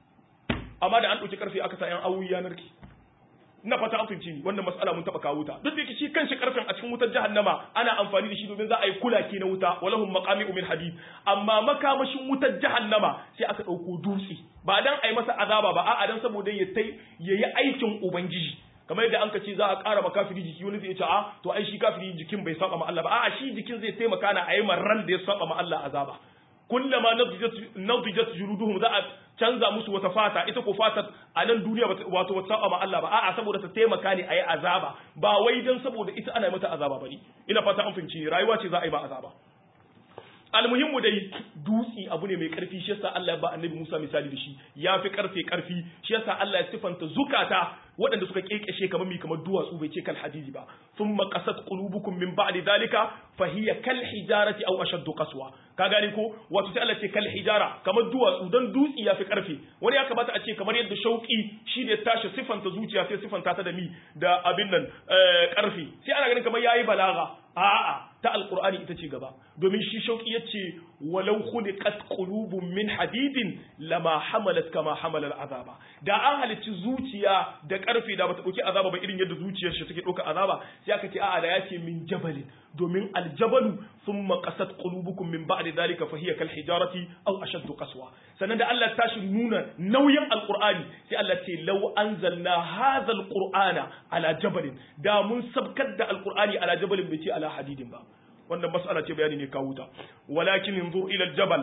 amma da an ɗauki karfe aka sa yan awoyi yanar ki ina fata an fahimci ni wannan mas'ala mun taba kawo ta duk da shi kanshi karfen a cikin wutar jahannama ana amfani da shi domin za a yi kulake na wuta walahum maqami'u min hadid amma makamashin wutar jahannama sai aka ɗauko dutse ba dan ai masa azaba ba a'a dan saboda ya tai yayi aikin ubangiji kamar yadda an ka ce za a ƙara ma kafiri jiki wani zai ce a to ai shi kafiri jikin bai saba ma Allah ba a'a shi jikin zai taimaka na ayi ran da ya saba ma Allah azaba kullama nadijat juluduhum za a canza musu wata fata ita ko fatar a nan duniya wato wata saba ma Allah ba a'a saboda ta taimaka ne ayi azaba ba wai dan saboda ita ana mata azaba bane ina fata an fahimci rayuwa ce za a yi ba azaba almuhimmu dai dutsi abu ne mai karfi shi yasa Allah ya ba annabi Musa misali da shi ya fi karfe karfi shi yasa Allah ya sifanta zukata waɗanda suka kekeshe kamar mi kamar duwatsu bai ce kal hadidi ba thumma qasat qulubukum min ba'di dhalika fa hiya kal hijarati aw ashaddu qaswa ka gane ko wato sai Allah ce kal hijara kamar duwatsu dan dutsi ya fi karfi wani ya kamata a ce kamar yadda shauki shi ne tashi sifanta zuciya sai sifanta ta da mi da abin nan karfi sai ana ganin kamar yayi balaga a'a ta alqur'ani ita ce gaba domin shi shauki yace walau khuliqat qulubun min hadidin lama hamalat kama hamala azaba da an halicci zuciya da karfe da bata dauki azaba ba irin yadda zuciyar shi take dauka azaba sai aka ce a'a da yace min jabalin domin aljabalu thumma qasat qulubukum min ba'di dhalika fa hiya kal hijarati aw ashaddu qaswa sannan da Allah tashi nuna nauyin alqur'ani sai Allah ce law anzalna hadha alqur'ana ala jabalin da mun sabkar da alqur'ani ala jabalin bai ce ala hadidin ba wannan mas'ala ce bayani ne kawo ta walakin inzur ila aljabal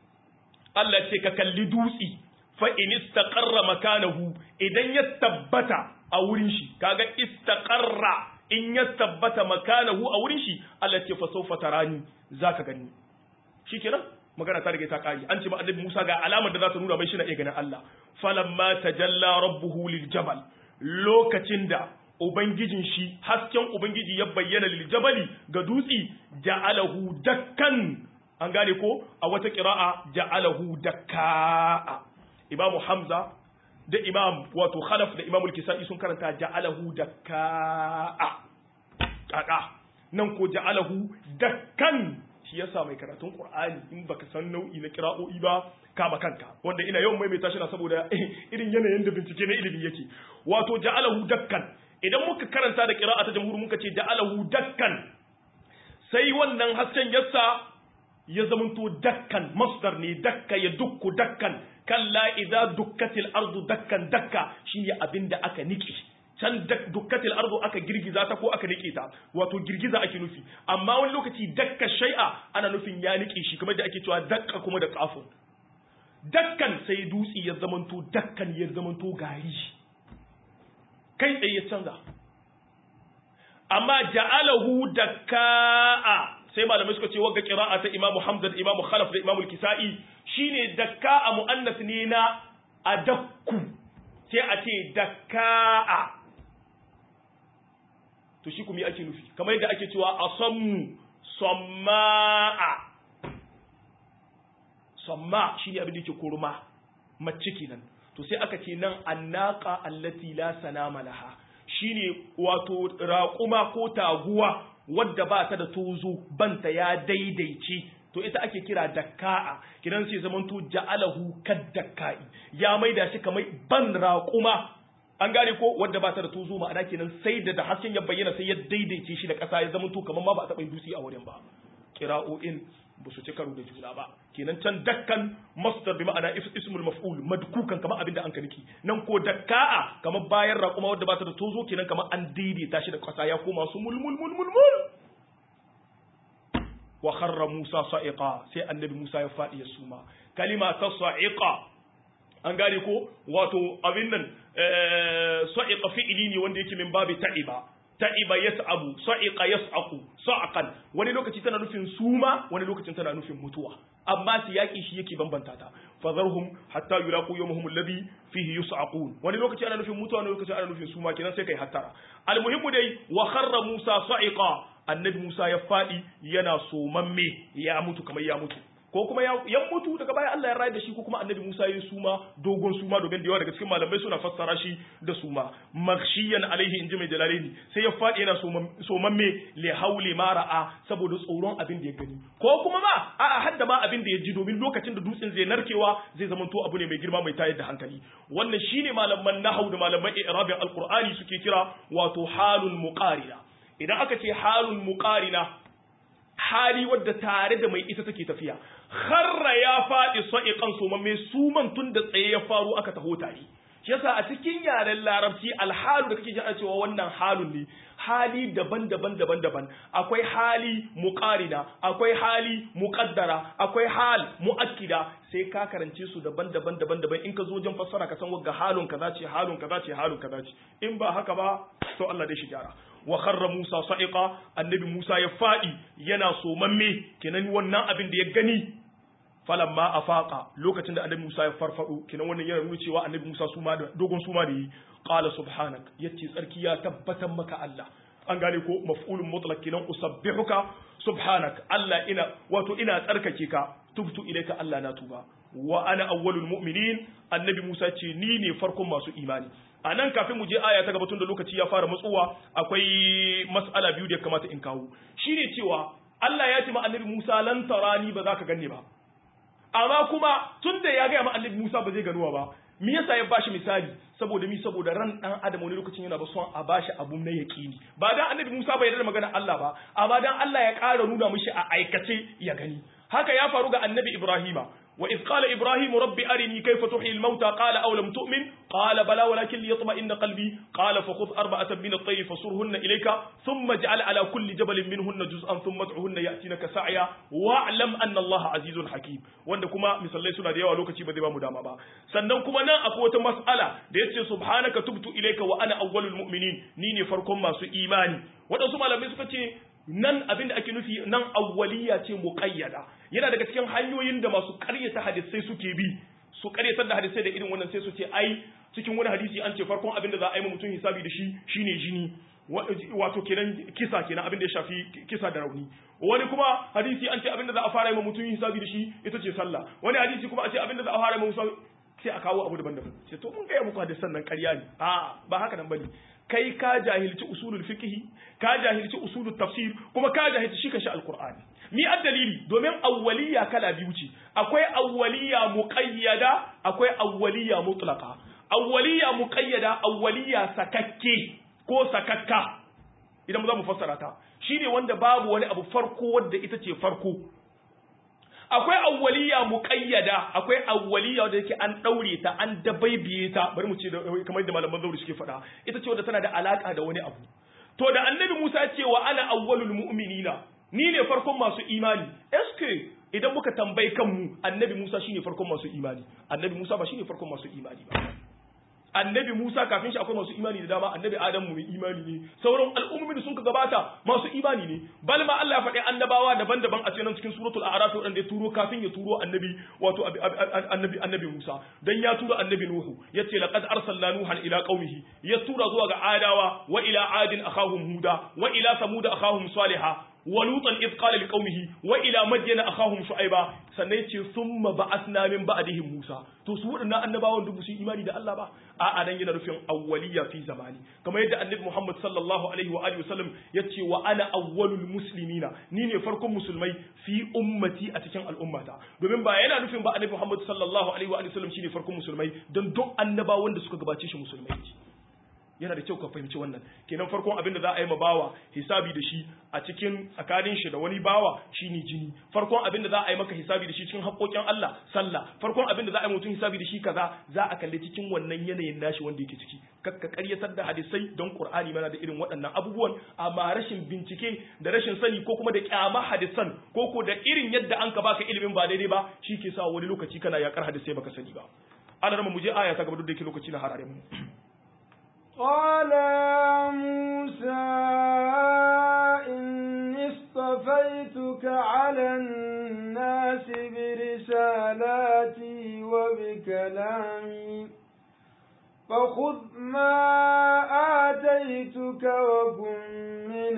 Allah ce ka kalli dutsi fa in istaqarra makanahu idan ya tabbata a wurin shi kaga istaqarra in ya tabbata makanahu a wurin shi Allah ce fa sawfa tarani zaka gani shikenan magana ta rage ta kari an ce ma annabi Musa ga alamar da za ta nuna mai shi na iya ganin Allah falamma tajalla rabbuhu liljabal lokacin da ubangijin shi hasken ubangiji ya bayyana liljabali ga dutsi ja'alahu dakkan an gane ko a wata qira'a ja'alahu dakka imamu hamza da imam wato khalaf da imamul kisa'i sun karanta ja'alahu dakka kaka nan ko ja'alahu dakkan shi yasa mai karatun qur'ani in baka san nau'i na qira'o'i ba kama kanka wanda ina yawan maimaita shi na saboda irin yanayin da bincike na ilimi yake wato ja'alahu dakkan idan muka karanta da qira'a ta jamhur muka ce ja'alahu dakkan sai wannan hasken yassa ya zamanto dakkan masdar ne dakka ya dukku dakkan kalla idza dukkatil ardu dakkan dakka shine abinda aka niki can dukkatil ardu aka girgiza ta ko aka nike ta wato girgiza ake nufi amma wani lokaci dakka shay'a ana nufin ya nike shi kamar da ake cewa dakka kuma da kafin dakkan sai dutsi ya zamanto dakkan ya zamanto gari kai tsaye ya canza amma ja'alahu dakka'a sai malamai suka ce wagga qira'a ta Imam Hamza da Imam Khalaf da Imam Al-Kisa'i shine dakka'a muannas ne na adakku sai a ce dakka'a to shi kuma ake nufi kamar yadda ake cewa asammu samma'a samma shine abin da yake kurma mace kenan to sai aka ce nan annaqa allati la sanama laha shine wato raƙuma ko taguwa wadda ba ta da tozo banta ya daidaice to ita ake kira dakka'a kidan sai zamanto ja'alahu kaddakka'i ya maida shi kamar ban raƙuma an gane ko wadda ba ta da tozo ma'ana kenan sai da da hasken ya bayyana sai ya daidaice shi da ƙasa ya zamanto kamar ma ba a taɓa dutse a wurin ba kira'o'in ba su ci karo da juna ba kenan can dakkan masdar bi ma'ana ismul maf'ul madkukan kamar abin da an kaniki nan ko dakka'a kamar bayan raƙuma wadda ba ta da tozo kenan kamar an daidaita shi da ƙasa ya koma su mul mul mul mul mul wa kharra Musa sa'iqa sai annabi Musa ya faɗi ya suma kalima ta sa'iqa an gane ko wato abin nan sa'iqa fi'ili ne wanda yake min babi ta'iba ta'iba yas'abu sa'iqa yas'aqu sa'qan wani lokaci tana nufin suma wani lokacin tana nufin mutuwa amma siyaki shi yake bambanta ta fadharhum hatta yulaqu yawmahum alladhi fihi yus'aqun wani lokaci ana nufin mutuwa wani lokaci ana nufin suma kenan sai kai hattara almuhimmu dai wa kharra musa sa'iqa annabi musa ya fadi yana somamme ya mutu kamar ya mutu ko kuma ya mutu daga baya Allah ya rayar da shi ko kuma annabi Musa ya suma dogon suma domin da yawa daga cikin malamai suna fassara shi da suma maghshiyan alaihi inji mai jalalaini sai ya fadi yana somamme li hauli ma ra'a saboda tsoron abin da ya gani ko kuma ma a'a hadda ma abin da ya ji domin lokacin da dutsen zai narkewa zai zamanto abu ne mai girma mai tayar da hankali wannan shine malaman nahau da malaman i'rabin alqur'ani suke kira wato halul muqarina idan aka ce halul muqarina hali wadda tare da mai ita take tafiya kharra ya faɗi sa'iqan sumamme suman tun da tsaye ya faru aka taho tare shi yasa a cikin yaren larabci alhalu da kake ji a cewa wannan halun ne hali daban-daban daban-daban akwai hali muqarina akwai hali muqaddara akwai hal muakkida sai ka karance su daban-daban daban-daban in ka zo wajen fassara ka san wagga halun kaza ce halun kaza ce halun kaza ce in ba haka ba to Allah dai shi gyara wa kharra Musa sa'iqa annabi Musa ya fadi yana somamme kenan wannan abin da ya gani falamma afaqa lokacin da annabi Musa ya farfado kenan wannan yana nuna cewa annabi Musa suma da dogon suma da yi qala subhanak yace tsarki ya tabbatar maka Allah an gane ko maf'ulun mutlaq kenan usabbihuka subhanak Allah ina wato ina tsarkake ka tubtu ilaika Allah na tuba wa ana awwalul mu'minin annabi Musa ce ni ne farkon masu imani a nan kafin mu je aya ta gabatun da lokaci ya fara matsuwa akwai mas'ala biyu da ya kamata in kawo shine cewa Allah ya ce ma annabi Musa lan tarani ba za ka ganni ba amma kuma tun da ya gaya ma annabi Musa ba zai ganuwa ba me yasa ya bashi misali saboda mi saboda ran dan adam wani lokacin yana ba son a bashi abu na yaqini ba dan annabi Musa bai yarda da magana Allah ba amma dan Allah ya ƙara nuna mishi a aikace ya gani haka ya faru ga annabi Ibrahima وإذ قال إبراهيم رب أرني كيف تحيي الموتى قال أولم تؤمن قال بلى ولكن ليطمئن قلبي قال فخذ أربعة من الطير فصرهن إليك ثم اجعل على كل جبل منهن جزءا ثم ادعهن يأتينك سعيا واعلم أن الله عزيز حكيم wanda kuma misalai suna da yawa lokaci ba zai ba mu dama ba sannan kuma nan akwai wata mas'ala da yace subhanaka tubtu ilayka wa ana awwalul mu'minin ni ne farkon masu imani wadansu malamai suka ce nan abin da ake nufi nan awwaliya ce muqayyada yana daga cikin hanyoyin da masu ƙaryata hadisai suke bi su ƙaryatar da hadisai da irin wannan sai su ce ai cikin wani hadisi an ce farkon abin da za a yi mutum hisabi da shi shine jini wato kenan kisa kenan abin da ya shafi kisa da rauni wani kuma hadisi an ce abin da za a fara yi mutum hisabi da shi ita ce sallah wani hadisi kuma a ce abin da za a fara yi mutum sai a kawo abu daban-daban sai to mun gaya muku hadisan nan ƙarya ne a ba haka nan bane kai ka jahilci usulul fiqh ka jahilci usulul tafsir kuma ka jahilci shi kashi alqur'ani mi dalili domin awwaliya kala biyu ce akwai awwaliya muqayyada akwai awwaliya mutlaqa awwaliya muqayyada awwaliya sakakke ko sakakka idan za mu fassara ta shine wanda babu wani abu farko wanda ita ce farko akwai awwaliya muqayyada akwai awwaliya wanda yake an daure ta an dabaibiye ta bari mu ce kamar da malaman zauri suke faɗa ita ce wanda tana da alaka da wani abu to da annabi Musa ya ce wa ana awwalul mu'minina ni ne farkon masu imani eske idan muka tambayi kanmu annabi Musa shine farkon masu imani annabi Musa ba shine farkon masu imani ba annabi Musa kafin shi akwai masu imani da dama annabi Adam mai imani ne sauran al'ummomin da sun ka gabata masu imani ne bal ma Allah ya faɗi annabawa daban-daban a cikin cikin suratul a'raf wanda ya turo kafin ya turo annabi wato annabi annabi Musa dan ya turo annabi Nuhu yace laqad arsalna nuhan ila qaumihi ya tura zuwa ga adawa wa ila adin akhahum huda wa ila samud akhahum salihah ولوطا إذ قال لقومه وإلى مدين أخاهم شعيبا sannan yace summa ba'athna min ba'dihim Musa to su wadannan annabawan dubu su imani da Allah ba a a dan yana rufin awwaliya fi zamani kamar yadda annabi Muhammad sallallahu alaihi wa alihi wasallam yace wa ana awwalul muslimina ni ne farkon musulmai fi ummati a cikin al'ummata domin ba yana nufin ba annabi Muhammad sallallahu alaihi wa alihi wasallam shine farkon musulmai don duk annabawan da suka gabace shi musulmai yana da kyau ka fahimci wannan kenan farkon abin da za a yi ma bawa hisabi da shi a cikin tsakanin shi da wani bawa shine jini farkon abin da za a yi maka hisabi da shi cikin haƙoƙin Allah sallah farkon abin da za a yi mutum hisabi da shi kaza za a kalli cikin wannan yanayin nashi wanda yake ciki kakka ƙaryatar da hadisai don Qur'ani mana da irin waɗannan abubuwan amma rashin bincike da rashin sani ko kuma da kyama hadisan ko ko da irin yadda an ka baka ilimin ba daidai ba shi ke sa wani lokaci kana yakar hadisai baka sani ba Allah rama mu je aya ta gaba duk da yake lokaci na harare mu قال يا موسى إني اصطفيتك على الناس برسالاتي وبكلامي فخذ ما آتيتك وكن من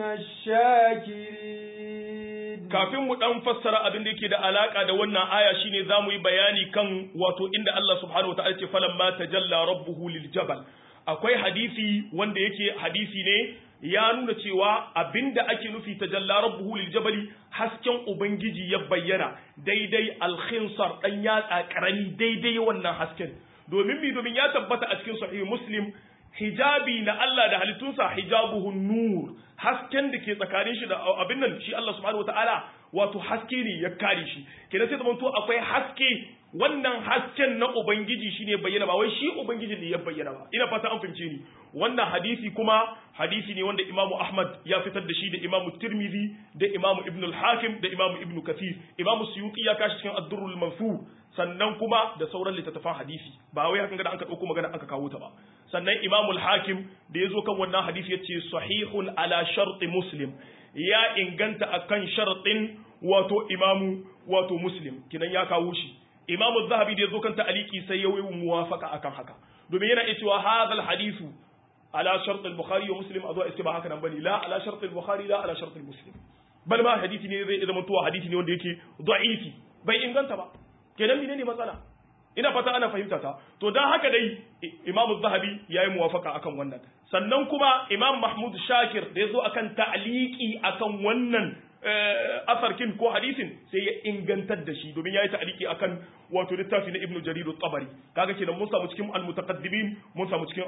الشاكرين kafin mu dan fassara abin da yake da alaka da wannan aya shine zamu yi bayani kan wato inda Allah subhanahu wa ta'ala ce falamma tajalla rabbuhu lil jabal akwai hadisi wanda yake hadisi ne ya nuna cewa abinda ake nufi ta jalla rabbuhu lil jabali hasken ubangiji ya bayyana daidai alkhinsar dan yatsa karami daidai wannan hasken domin mi domin ya tabbata a cikin sahih muslim hijabi na Allah da halittunsa hijabuhu nur hasken da ke tsakanin shi da abin nan shi Allah subhanahu wataala wato haske ne ya kare shi kenan sai zamanto akwai haske wannan hasken na ubangiji shine bayyana ba wai shi ubangiji ne ya bayyana ba ina fata an fahimce ni wannan hadisi kuma hadisi ne wanda Imam Ahmad ya fitar da shi da Imam Tirmidhi da Imam Ibn al-Hakim da Imam Ibn Kathir Imam Suyuti ya kashi cikin Ad-Durrul Mansur sannan kuma da sauran littattafan hadisi ba wai hakan ga an ka dauko magana aka kawo ta ba sannan Imam al-Hakim da yazo kan wannan hadisi yace sahihun ala sharti Muslim ya inganta akan shartin wato Imam wato Muslim kinan ya kawo shi imamu zahabi da ya zo kan ta'aliki sai ya yi muwafaka akan haka domin yana iya cewa hadal hadithu ala shart al-bukhari wa muslim a zuwa iske ba haka nan bane la ala shart al-bukhari la ala shart al-muslim bal ma hadisi ne zai zama tuwa hadisi ne wanda yake da'ifi bai inganta ba kenan menene matsala ina fata ana fahimta ta to dan haka dai imam zahabi yayi muwafaka akan wannan sannan kuma imam mahmud shakir da ya zo akan ta'aliki akan wannan asarkin ko hadisin sai ya ingantar da shi domin ya yi ta'aliki akan wato littafi na ibnu jarir tabari kaga kenan mun samu cikin almutaqaddimin mun samu cikin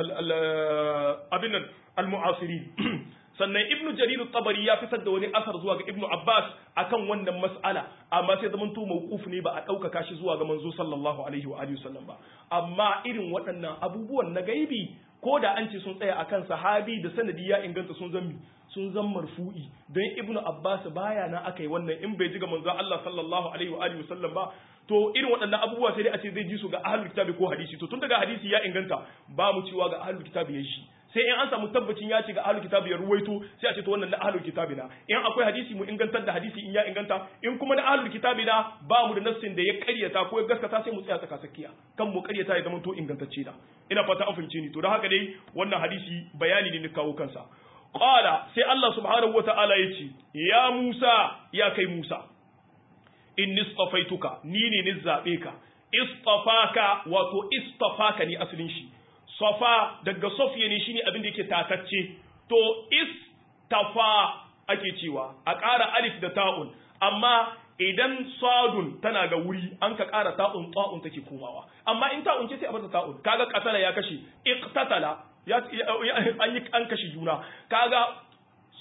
abin nan almu'asirin sannan ibnu jarir tabari ya fitar da wani asar zuwa ga ibnu abbas akan wannan mas'ala amma sai zaman to mawquf ne ba a ɗaukaka shi zuwa ga manzo sallallahu alaihi wa alihi wasallam ba amma irin waɗannan abubuwan na gaibi ko da an ce sun tsaya akan sahabi da sanadi ya inganta sun zammi sun zan marfu'i don ibnu abbas baya na aka yi wannan in bai ji ga manzo Allah sallallahu alaihi wa alihi wasallam ba to irin waɗannan abubuwa sai dai a ce zai ji su ga ahlul kitabi ko hadisi to tun daga hadisi ya inganta ba mu cewa ga ahlul kitabi ya shi sai in an samu tabbacin ya ce ga ahlul kitabi ya ruwaito sai a ce to wannan na ahlul kitabi na in akwai hadisi mu ingantar da hadisi in ya inganta in kuma na ahlul kitabi na ba mu da nassin da ya karyata ko ya gaskata sai mu tsaya tsaka tsakiya kan mu karyata ya zama to ingantacce da ina fata an fahimce ni to don haka dai wannan hadisi bayani ne na kawo kansa qala sai Allah subhanahu wataala ya ce ya Musa ya kai Musa inni istafaituka ni ne ni zabe ka istafaka wato istafaka ni asalin shi safa daga sofiya ne shine abin da yake tatacce to istafa ake cewa a ƙara alif da ta'un amma idan sadun tana ga wuri an ka ƙara ta'un ta'un take komawa amma in ta'un ce sai a bar ta'un kaga qatala ya kashe iqtatala ya an yi an kashe juna kaga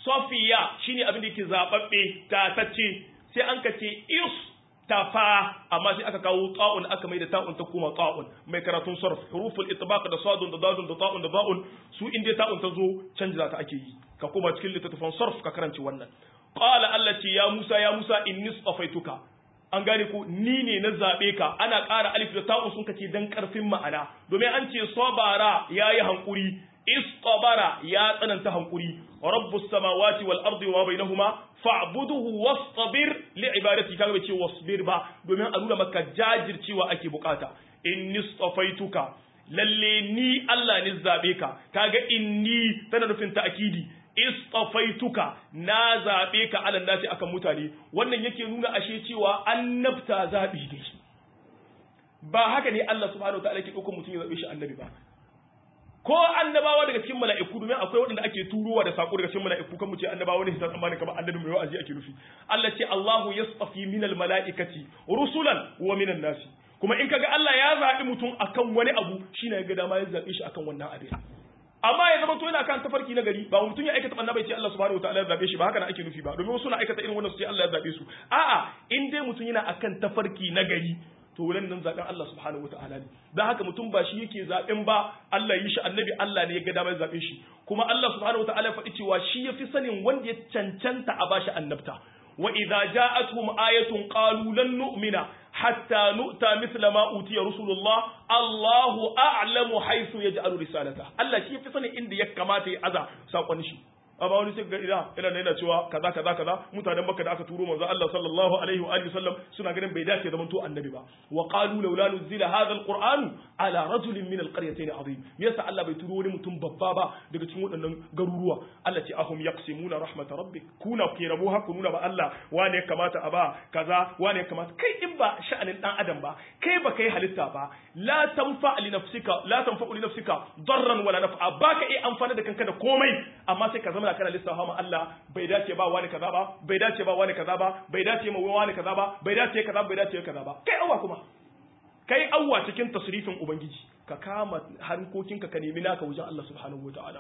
safiya shine abin da yake zababbe tatacce sai an ka ce istafa amma sai aka kawo ta'un aka mai da ta'un ta kuma ta'un mai karatun sarf huruful itbaq da sadun da dadun da ta'un da ba'un su inda ta'un ta zo canza ta ake yi ka koma cikin littattafan sarf ka karanci wannan qala allati ya musa ya musa inni safaituka an gane ko ni ne na zabe ka ana ƙara alif da ta'un sun kace dan karfin ma'ana domin an ce sabara yayi hankuri istabara ya tsananta hankuri rabbus samawati wal ardi wa bainahuma fa'buduhu wastabir li ibadati kaga bai ce wasbir ba domin a nuna maka jajircewa ake bukata inni istafaituka lalle ni Allah ne zabe ka kaga inni tana nufin ta'kidi istafaituka na zabe ka alan nasi akan mutane wannan yake nuna ashe cewa annabta zabi ne ba haka ne Allah subhanahu wataala ke ɗaukar mutum ya zabe shi annabi ba ko annabawa daga cikin mala'iku domin akwai waɗanda ake turowa da sako daga cikin mala'iku kan mu ce annabawa ne hisan tsammanin kamar annabi mai wa'azi ake nufi Allah ce Allahu yastafi minal mala'ikati rusulan wa minan nasi kuma in kaga Allah ya zaɓi mutum akan wani abu shine ya ga dama ya zaɓe shi akan wannan abin amma ya zama to yana kan tafarki na gari ba mutum ya aikata banna bai ce Allah subhanahu wataala ya zabe shi ba haka na ake nufi ba domin wasu na aikata irin wannan su ce Allah ya zabe su a'a in dai mutum yana akan tafarki na gari to wurin nan zaben Allah subhanahu wataala ne dan haka mutum ba shi yake zaben ba Allah yi shi annabi Allah ne ya ga damar zabe shi kuma Allah subhanahu wataala faɗi cewa shi yafi sanin wanda ya cancanta a bashi annabta wa idza ja'atuhum ayatun qalu lan nu'mina hatta nu'ta mithla ma utiya rusulullah Allahu a'lamu haythu yaj'alu risalata Allah shi yafi sanin inda ya kamata ya aza sakon shi amma wani sai ga ina ina yana cewa kaza kaza kaza mutanen Makka da aka turo manzo Allah sallallahu alaihi wa alihi sallam suna ganin bai dace zaman to annabi ba wa qalu laula nuzila hadha alquran ala rajulin min alqaryatayn azim me yasa Allah bai turo wani mutum babba ba daga cikin waɗannan garuruwa Allah ce ahum yaqsimuna rahmat rabbik kuna ke rabo haku nuna ba Allah wane ya kamata a ba kaza wane ya kamata kai in ba sha'anin dan adam ba kai ba kai halitta ba la tanfa li nafsika la tanfa li nafsika darran wala naf'a baka iya amfana da kanka da komai amma sai ka zama kana lissafa ma Allah bai dace ba wani kaza ba bai dace ba wani kaza ba bai dace ma wani kaza ba bai dace kaza bai dace kaza ba kai awwa kuma kai awwa cikin tasrifin ubangiji ka kama harkokinka ka nemi naka wajen Allah subhanahu wataala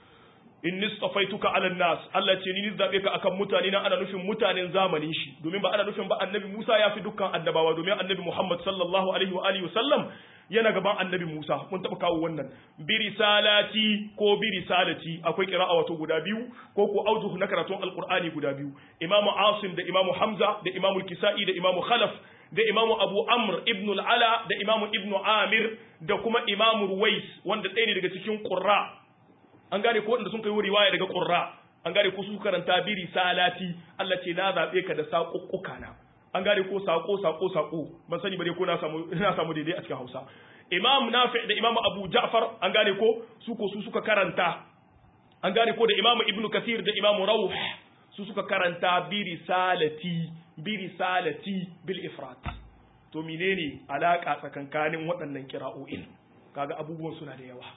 inni stafaituka ala nas Allah ce ni zabe ka akan mutane na ana nufin mutanen zamanin shi domin ba ana nufin ba annabi Musa ya fi dukkan annabawa domin annabi Muhammad sallallahu alaihi wa alihi wasallam yana gaban annabi Musa mun taba kawo wannan bi risalati ko bi risalati akwai qira'a wato guda biyu ko ko aujuh na karatun alqur'ani guda biyu Imam Asim da Imam Hamza da Imam Kisai da Imam Khalaf da Imam Abu Amr ibn al-Ala da Imam Ibn Amir da kuma Imam Ruwais wanda ɗaya ne daga cikin qurra an gane ko wanda sun kai riwaya daga qurra an gane ko su karanta bi risalati Allah ce na zabe ka da saƙuƙuka na an gane ko sako sako sako ban sani bare ko na samu na samu daidai a cikin Hausa Imam Nafi da Imam Abu Ja'far an gane ko su ko su suka karanta an gane ko da Imam Ibn Kathir da Imam Rawh su suka karanta bi risalati bi risalati bil ifrat to menene alaka tsakankanin waɗannan kira'o'in kaga abubuwan suna da yawa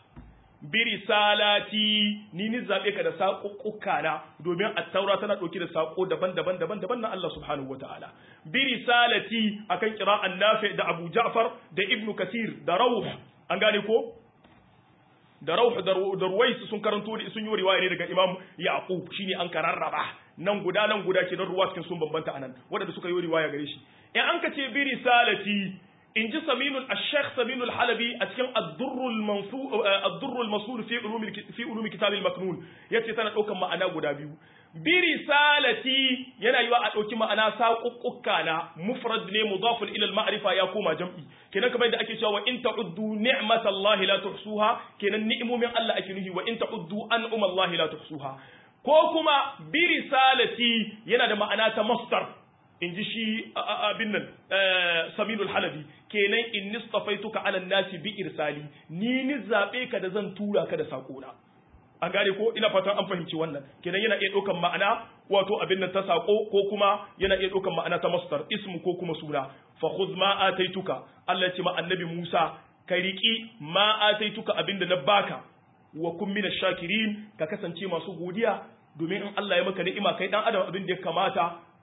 birisalati ni ni zabe ka da saƙuƙuka na domin at-taura tana ɗauke da saƙo daban-daban daban-daban na Allah subhanahu wataala birisalati akan qira'an nafi da Abu Ja'far da Ibn Kathir da Rawh an gane ko da Rawh da Ruwais sun karanto da sun yi riwaya ne daga Imam Yaqub shine an kararraba nan guda nan guda ke don ruwa cikin sun bambanta anan wanda suka yi riwaya gare shi in an ka ce birisalati in ji saminul ashekh saminul halabi a cikin addurrul masul fi ulumi kitab al-maknun yace tana daukan ma'ana guda biyu bi risalati yana yiwa a dauki ma'ana saƙuƙuka na mufrad ne mudafun ila al-ma'rifa ya koma jam'i kenan kamar da ake cewa in ta'uddu ni'matallahi la tuhsuha kenan ni'imomin Allah ake nuhi wa in ta'uddu an'umallahi la tuhsuha ko kuma bi risalati yana da ma'ana ta masdar in ji shi abin nan saminul halabi kenan in nistafaituka ala nasi bi irsali ni ni zabe ka da zan tura ka da sakona an gane ko ina fatan an fahimci wannan kenan yana iya ɗaukan ma'ana wato abin nan ta sako ko kuma yana iya ɗaukan ma'ana ta masdar ismu ko kuma suna fa khudh ma ataituka Allah ya ce ma annabi Musa ka riki ma ataituka abinda na baka wa kun mina shakirin ka kasance masu godiya domin in Allah ya maka ni'ima kai dan adam abin da ya kamata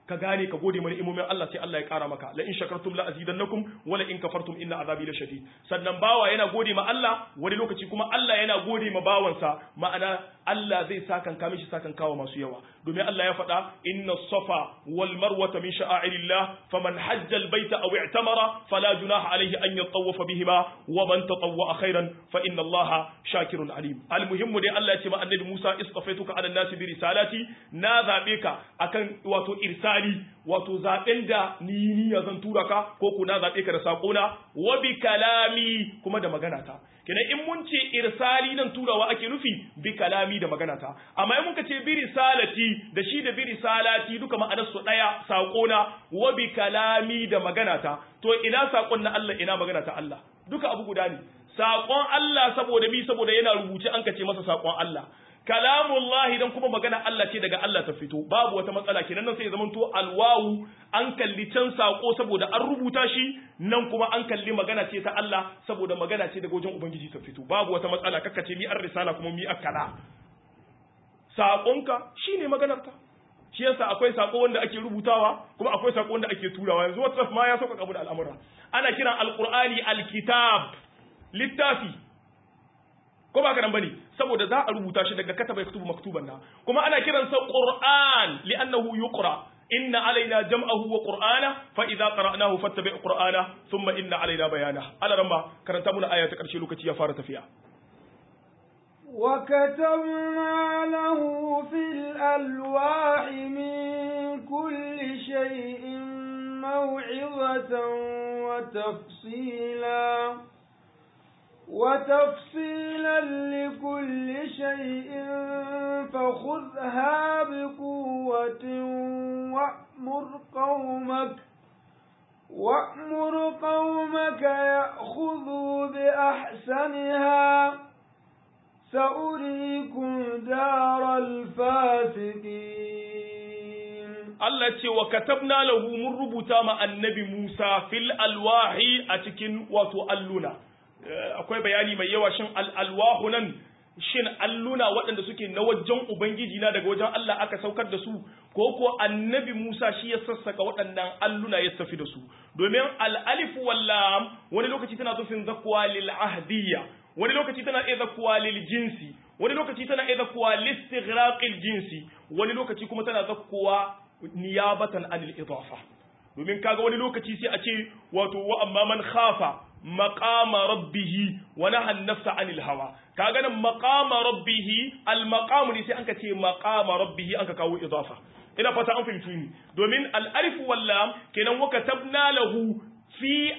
ka gane ka gode mana imomin Allah sai Allah ya kara maka la in shakartum la azidannakum wa la in kafartum inna azabi la shadid sannan bawa yana gode ma Allah wani lokaci kuma Allah yana gode ma bawansa ma'ana Allah zai sakan ka mishi sakan kawo masu yawa domin Allah ya faɗa inna safa wal marwata min sha'airillah faman hajja al baita aw i'tamara fala junaha alayhi an yatawafa bihima wa man tatawwa khairan fa inna Allah shakirun alim al muhimmu dai Allah ya ce ma annabi Musa istafaituka ala nasi bi risalati na zabe ka akan wato irsali wato zaben da ni ni zan tura ka ko ku na zabe ka da sakona wa bi kalami kuma da magana ta kenan in mun ce irsali nan turawa ake nufi bi kalami da magana ta amma in muka ce bi risalati da shi da bi risalati duka ma'anar su daya sakona wa bi kalami da magana ta to ina sakon na Allah ina magana ta Allah duka abu guda ne sakon Allah saboda bi saboda yana rubuce an kace masa sakon Allah kalamullahi dan kuma magana Allah ce daga Allah ta fito babu wata matsala kenan nan sai ya zamanto alwawu an kalli can sako saboda an rubuta shi nan kuma an kalli magana ce ta Allah saboda magana ce daga wajen ubangiji ta fito babu wata matsala kakka ce mi ar risala kuma mi akala sakonka shine maganar ta shi yasa akwai sako wanda ake rubutawa kuma akwai sako wanda ake turawa yanzu WhatsApp ma ya sauka kabu da al'amura ana kiran alqur'ani alkitab littafi ko ba karan bane saboda za a rubuta shi daga kataba yaktubu maktuban na kuma ana kiransa qur'an li'annahu yuqra inna alaina jam'ahu wa qur'ana fa idza qara'nahu fattabi' qur'ana thumma inna alaina bayana ala ramba karanta muna aya ta karshe lokaci ya fara tafiya وكتبنا له في الألواح من كل شيء موعظة وتفصيلا وتفصيلا لكل شيء فخذها بقوة وأمر قومك وأمر قومك يأخذوا بأحسنها سأريكم دار الفاسقين Allah ce wa katabna lahu mun rubuta ma annabi Musa fil alwahi a cikin wato alluna akwai bayani mai yawa shin al'alwahu nan shin alluna waɗanda suke na wajen Ubangiji na daga wajen Allah aka saukar da su ko ko annabi Musa shi ya sassaka waɗannan alluna ya tafi da su domin al'alif wallam wani lokaci tana zufin zakuwa lil ahdiyya wani lokaci tana iya zakuwa lil jinsi wani lokaci tana iya zakuwa listighraqil jinsi wani lokaci kuma tana zakuwa niyabatan anil idafa domin kaga wani lokaci sai a ce wato wa amma man khafa maqama rabbih wa naha an-nafsa 'anil hawa kaga nan maqama rabbih al-maqam ne sai anka ce maqama rabbih anka kawo idafa ina fata an fahimci ni domin al-alif wal lam kenan wa katabna lahu fi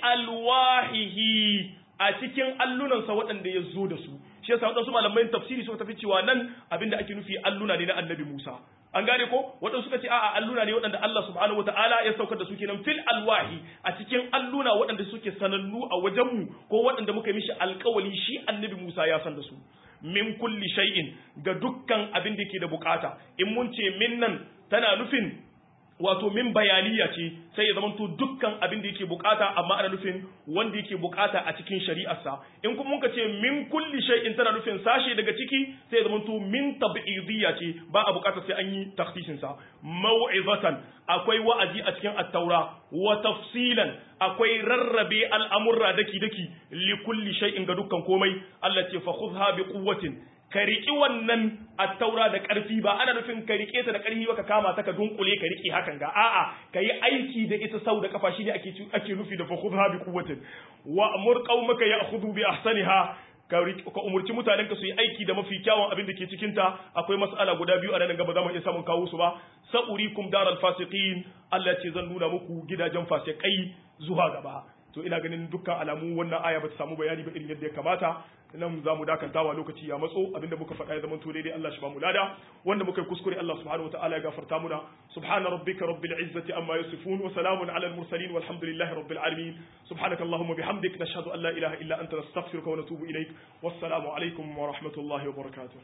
alwahihi a cikin allunansa waɗanda ya zo da su shi yasa waɗansu malamai tafsiri suka tafi cewa nan abinda ake nufi alluna ne na annabi Musa an gane ko waɗansu suka ce a'a alluna ne waɗanda Allah subhanahu wataala ya saukar da su kenan fil alwahi a cikin alluna waɗanda suke sanannu a wajenmu ko waɗanda muka mishi alƙawali shi annabi Musa ya san da su min kulli shay'in ga dukkan abin da yake da bukata in mun ce min nan tana nufin wato min bayaniya ce sai ya zamanto dukkan abin da yake bukata amma ana nufin wanda yake bukata a cikin shari'arsa in kuma muka ce min kulli shay'in tana nufin sashe daga ciki sai ya zamanto min tab'idiyya ce ba a bukata sai an yi takhsisin sa mau'izatan akwai wa'azi a cikin at-taura wa tafsilan akwai rarrabe al'amurra daki daki li kulli shay'in ga dukkan komai Allah ce fa khudha bi quwwatin ka riƙi wannan attaura da ƙarfi ba ana nufin ka riƙe ta da ƙarfi ba ka kama ta ka dunkule ka riƙe hakan ga a'a ka yi aiki da ita sau da kafa shine ake ake nufi da fakhudha bi quwwatin wa amur qaumaka ya'khudhu bi ahsaniha ka ka umurci mutanen ka su yi aiki da mafi kyawun abin da ke cikin ta akwai mas'ala guda biyu a nan gaba za mu iya samun kawo su ba sa'urikum daral fasiqin Allah ce zan nuna muku gidajen fasikai zuwa gaba to ina ganin dukkan alamu wannan aya bata samu bayani ba irin yadda ya kamata nan za mu dakantawa lokaci ya matso abinda muka faɗa ya zamanto daidai Allah shi ba mu lada wanda muka yi kuskure Allah subhanahu wa ta'ala ya gafarta muna subhana rabbika rabbil izzati amma yasifun wa salamun ala al mursalin walhamdulillahi rabbil alamin subhanaka allahumma bihamdik nashhadu an la ilaha illa anta nastaghfiruka wa natubu ilaik wassalamu alaikum wa rahmatullahi wa barakatuh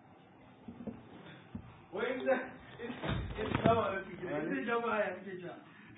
وإنت السلام عليكم جماعة يا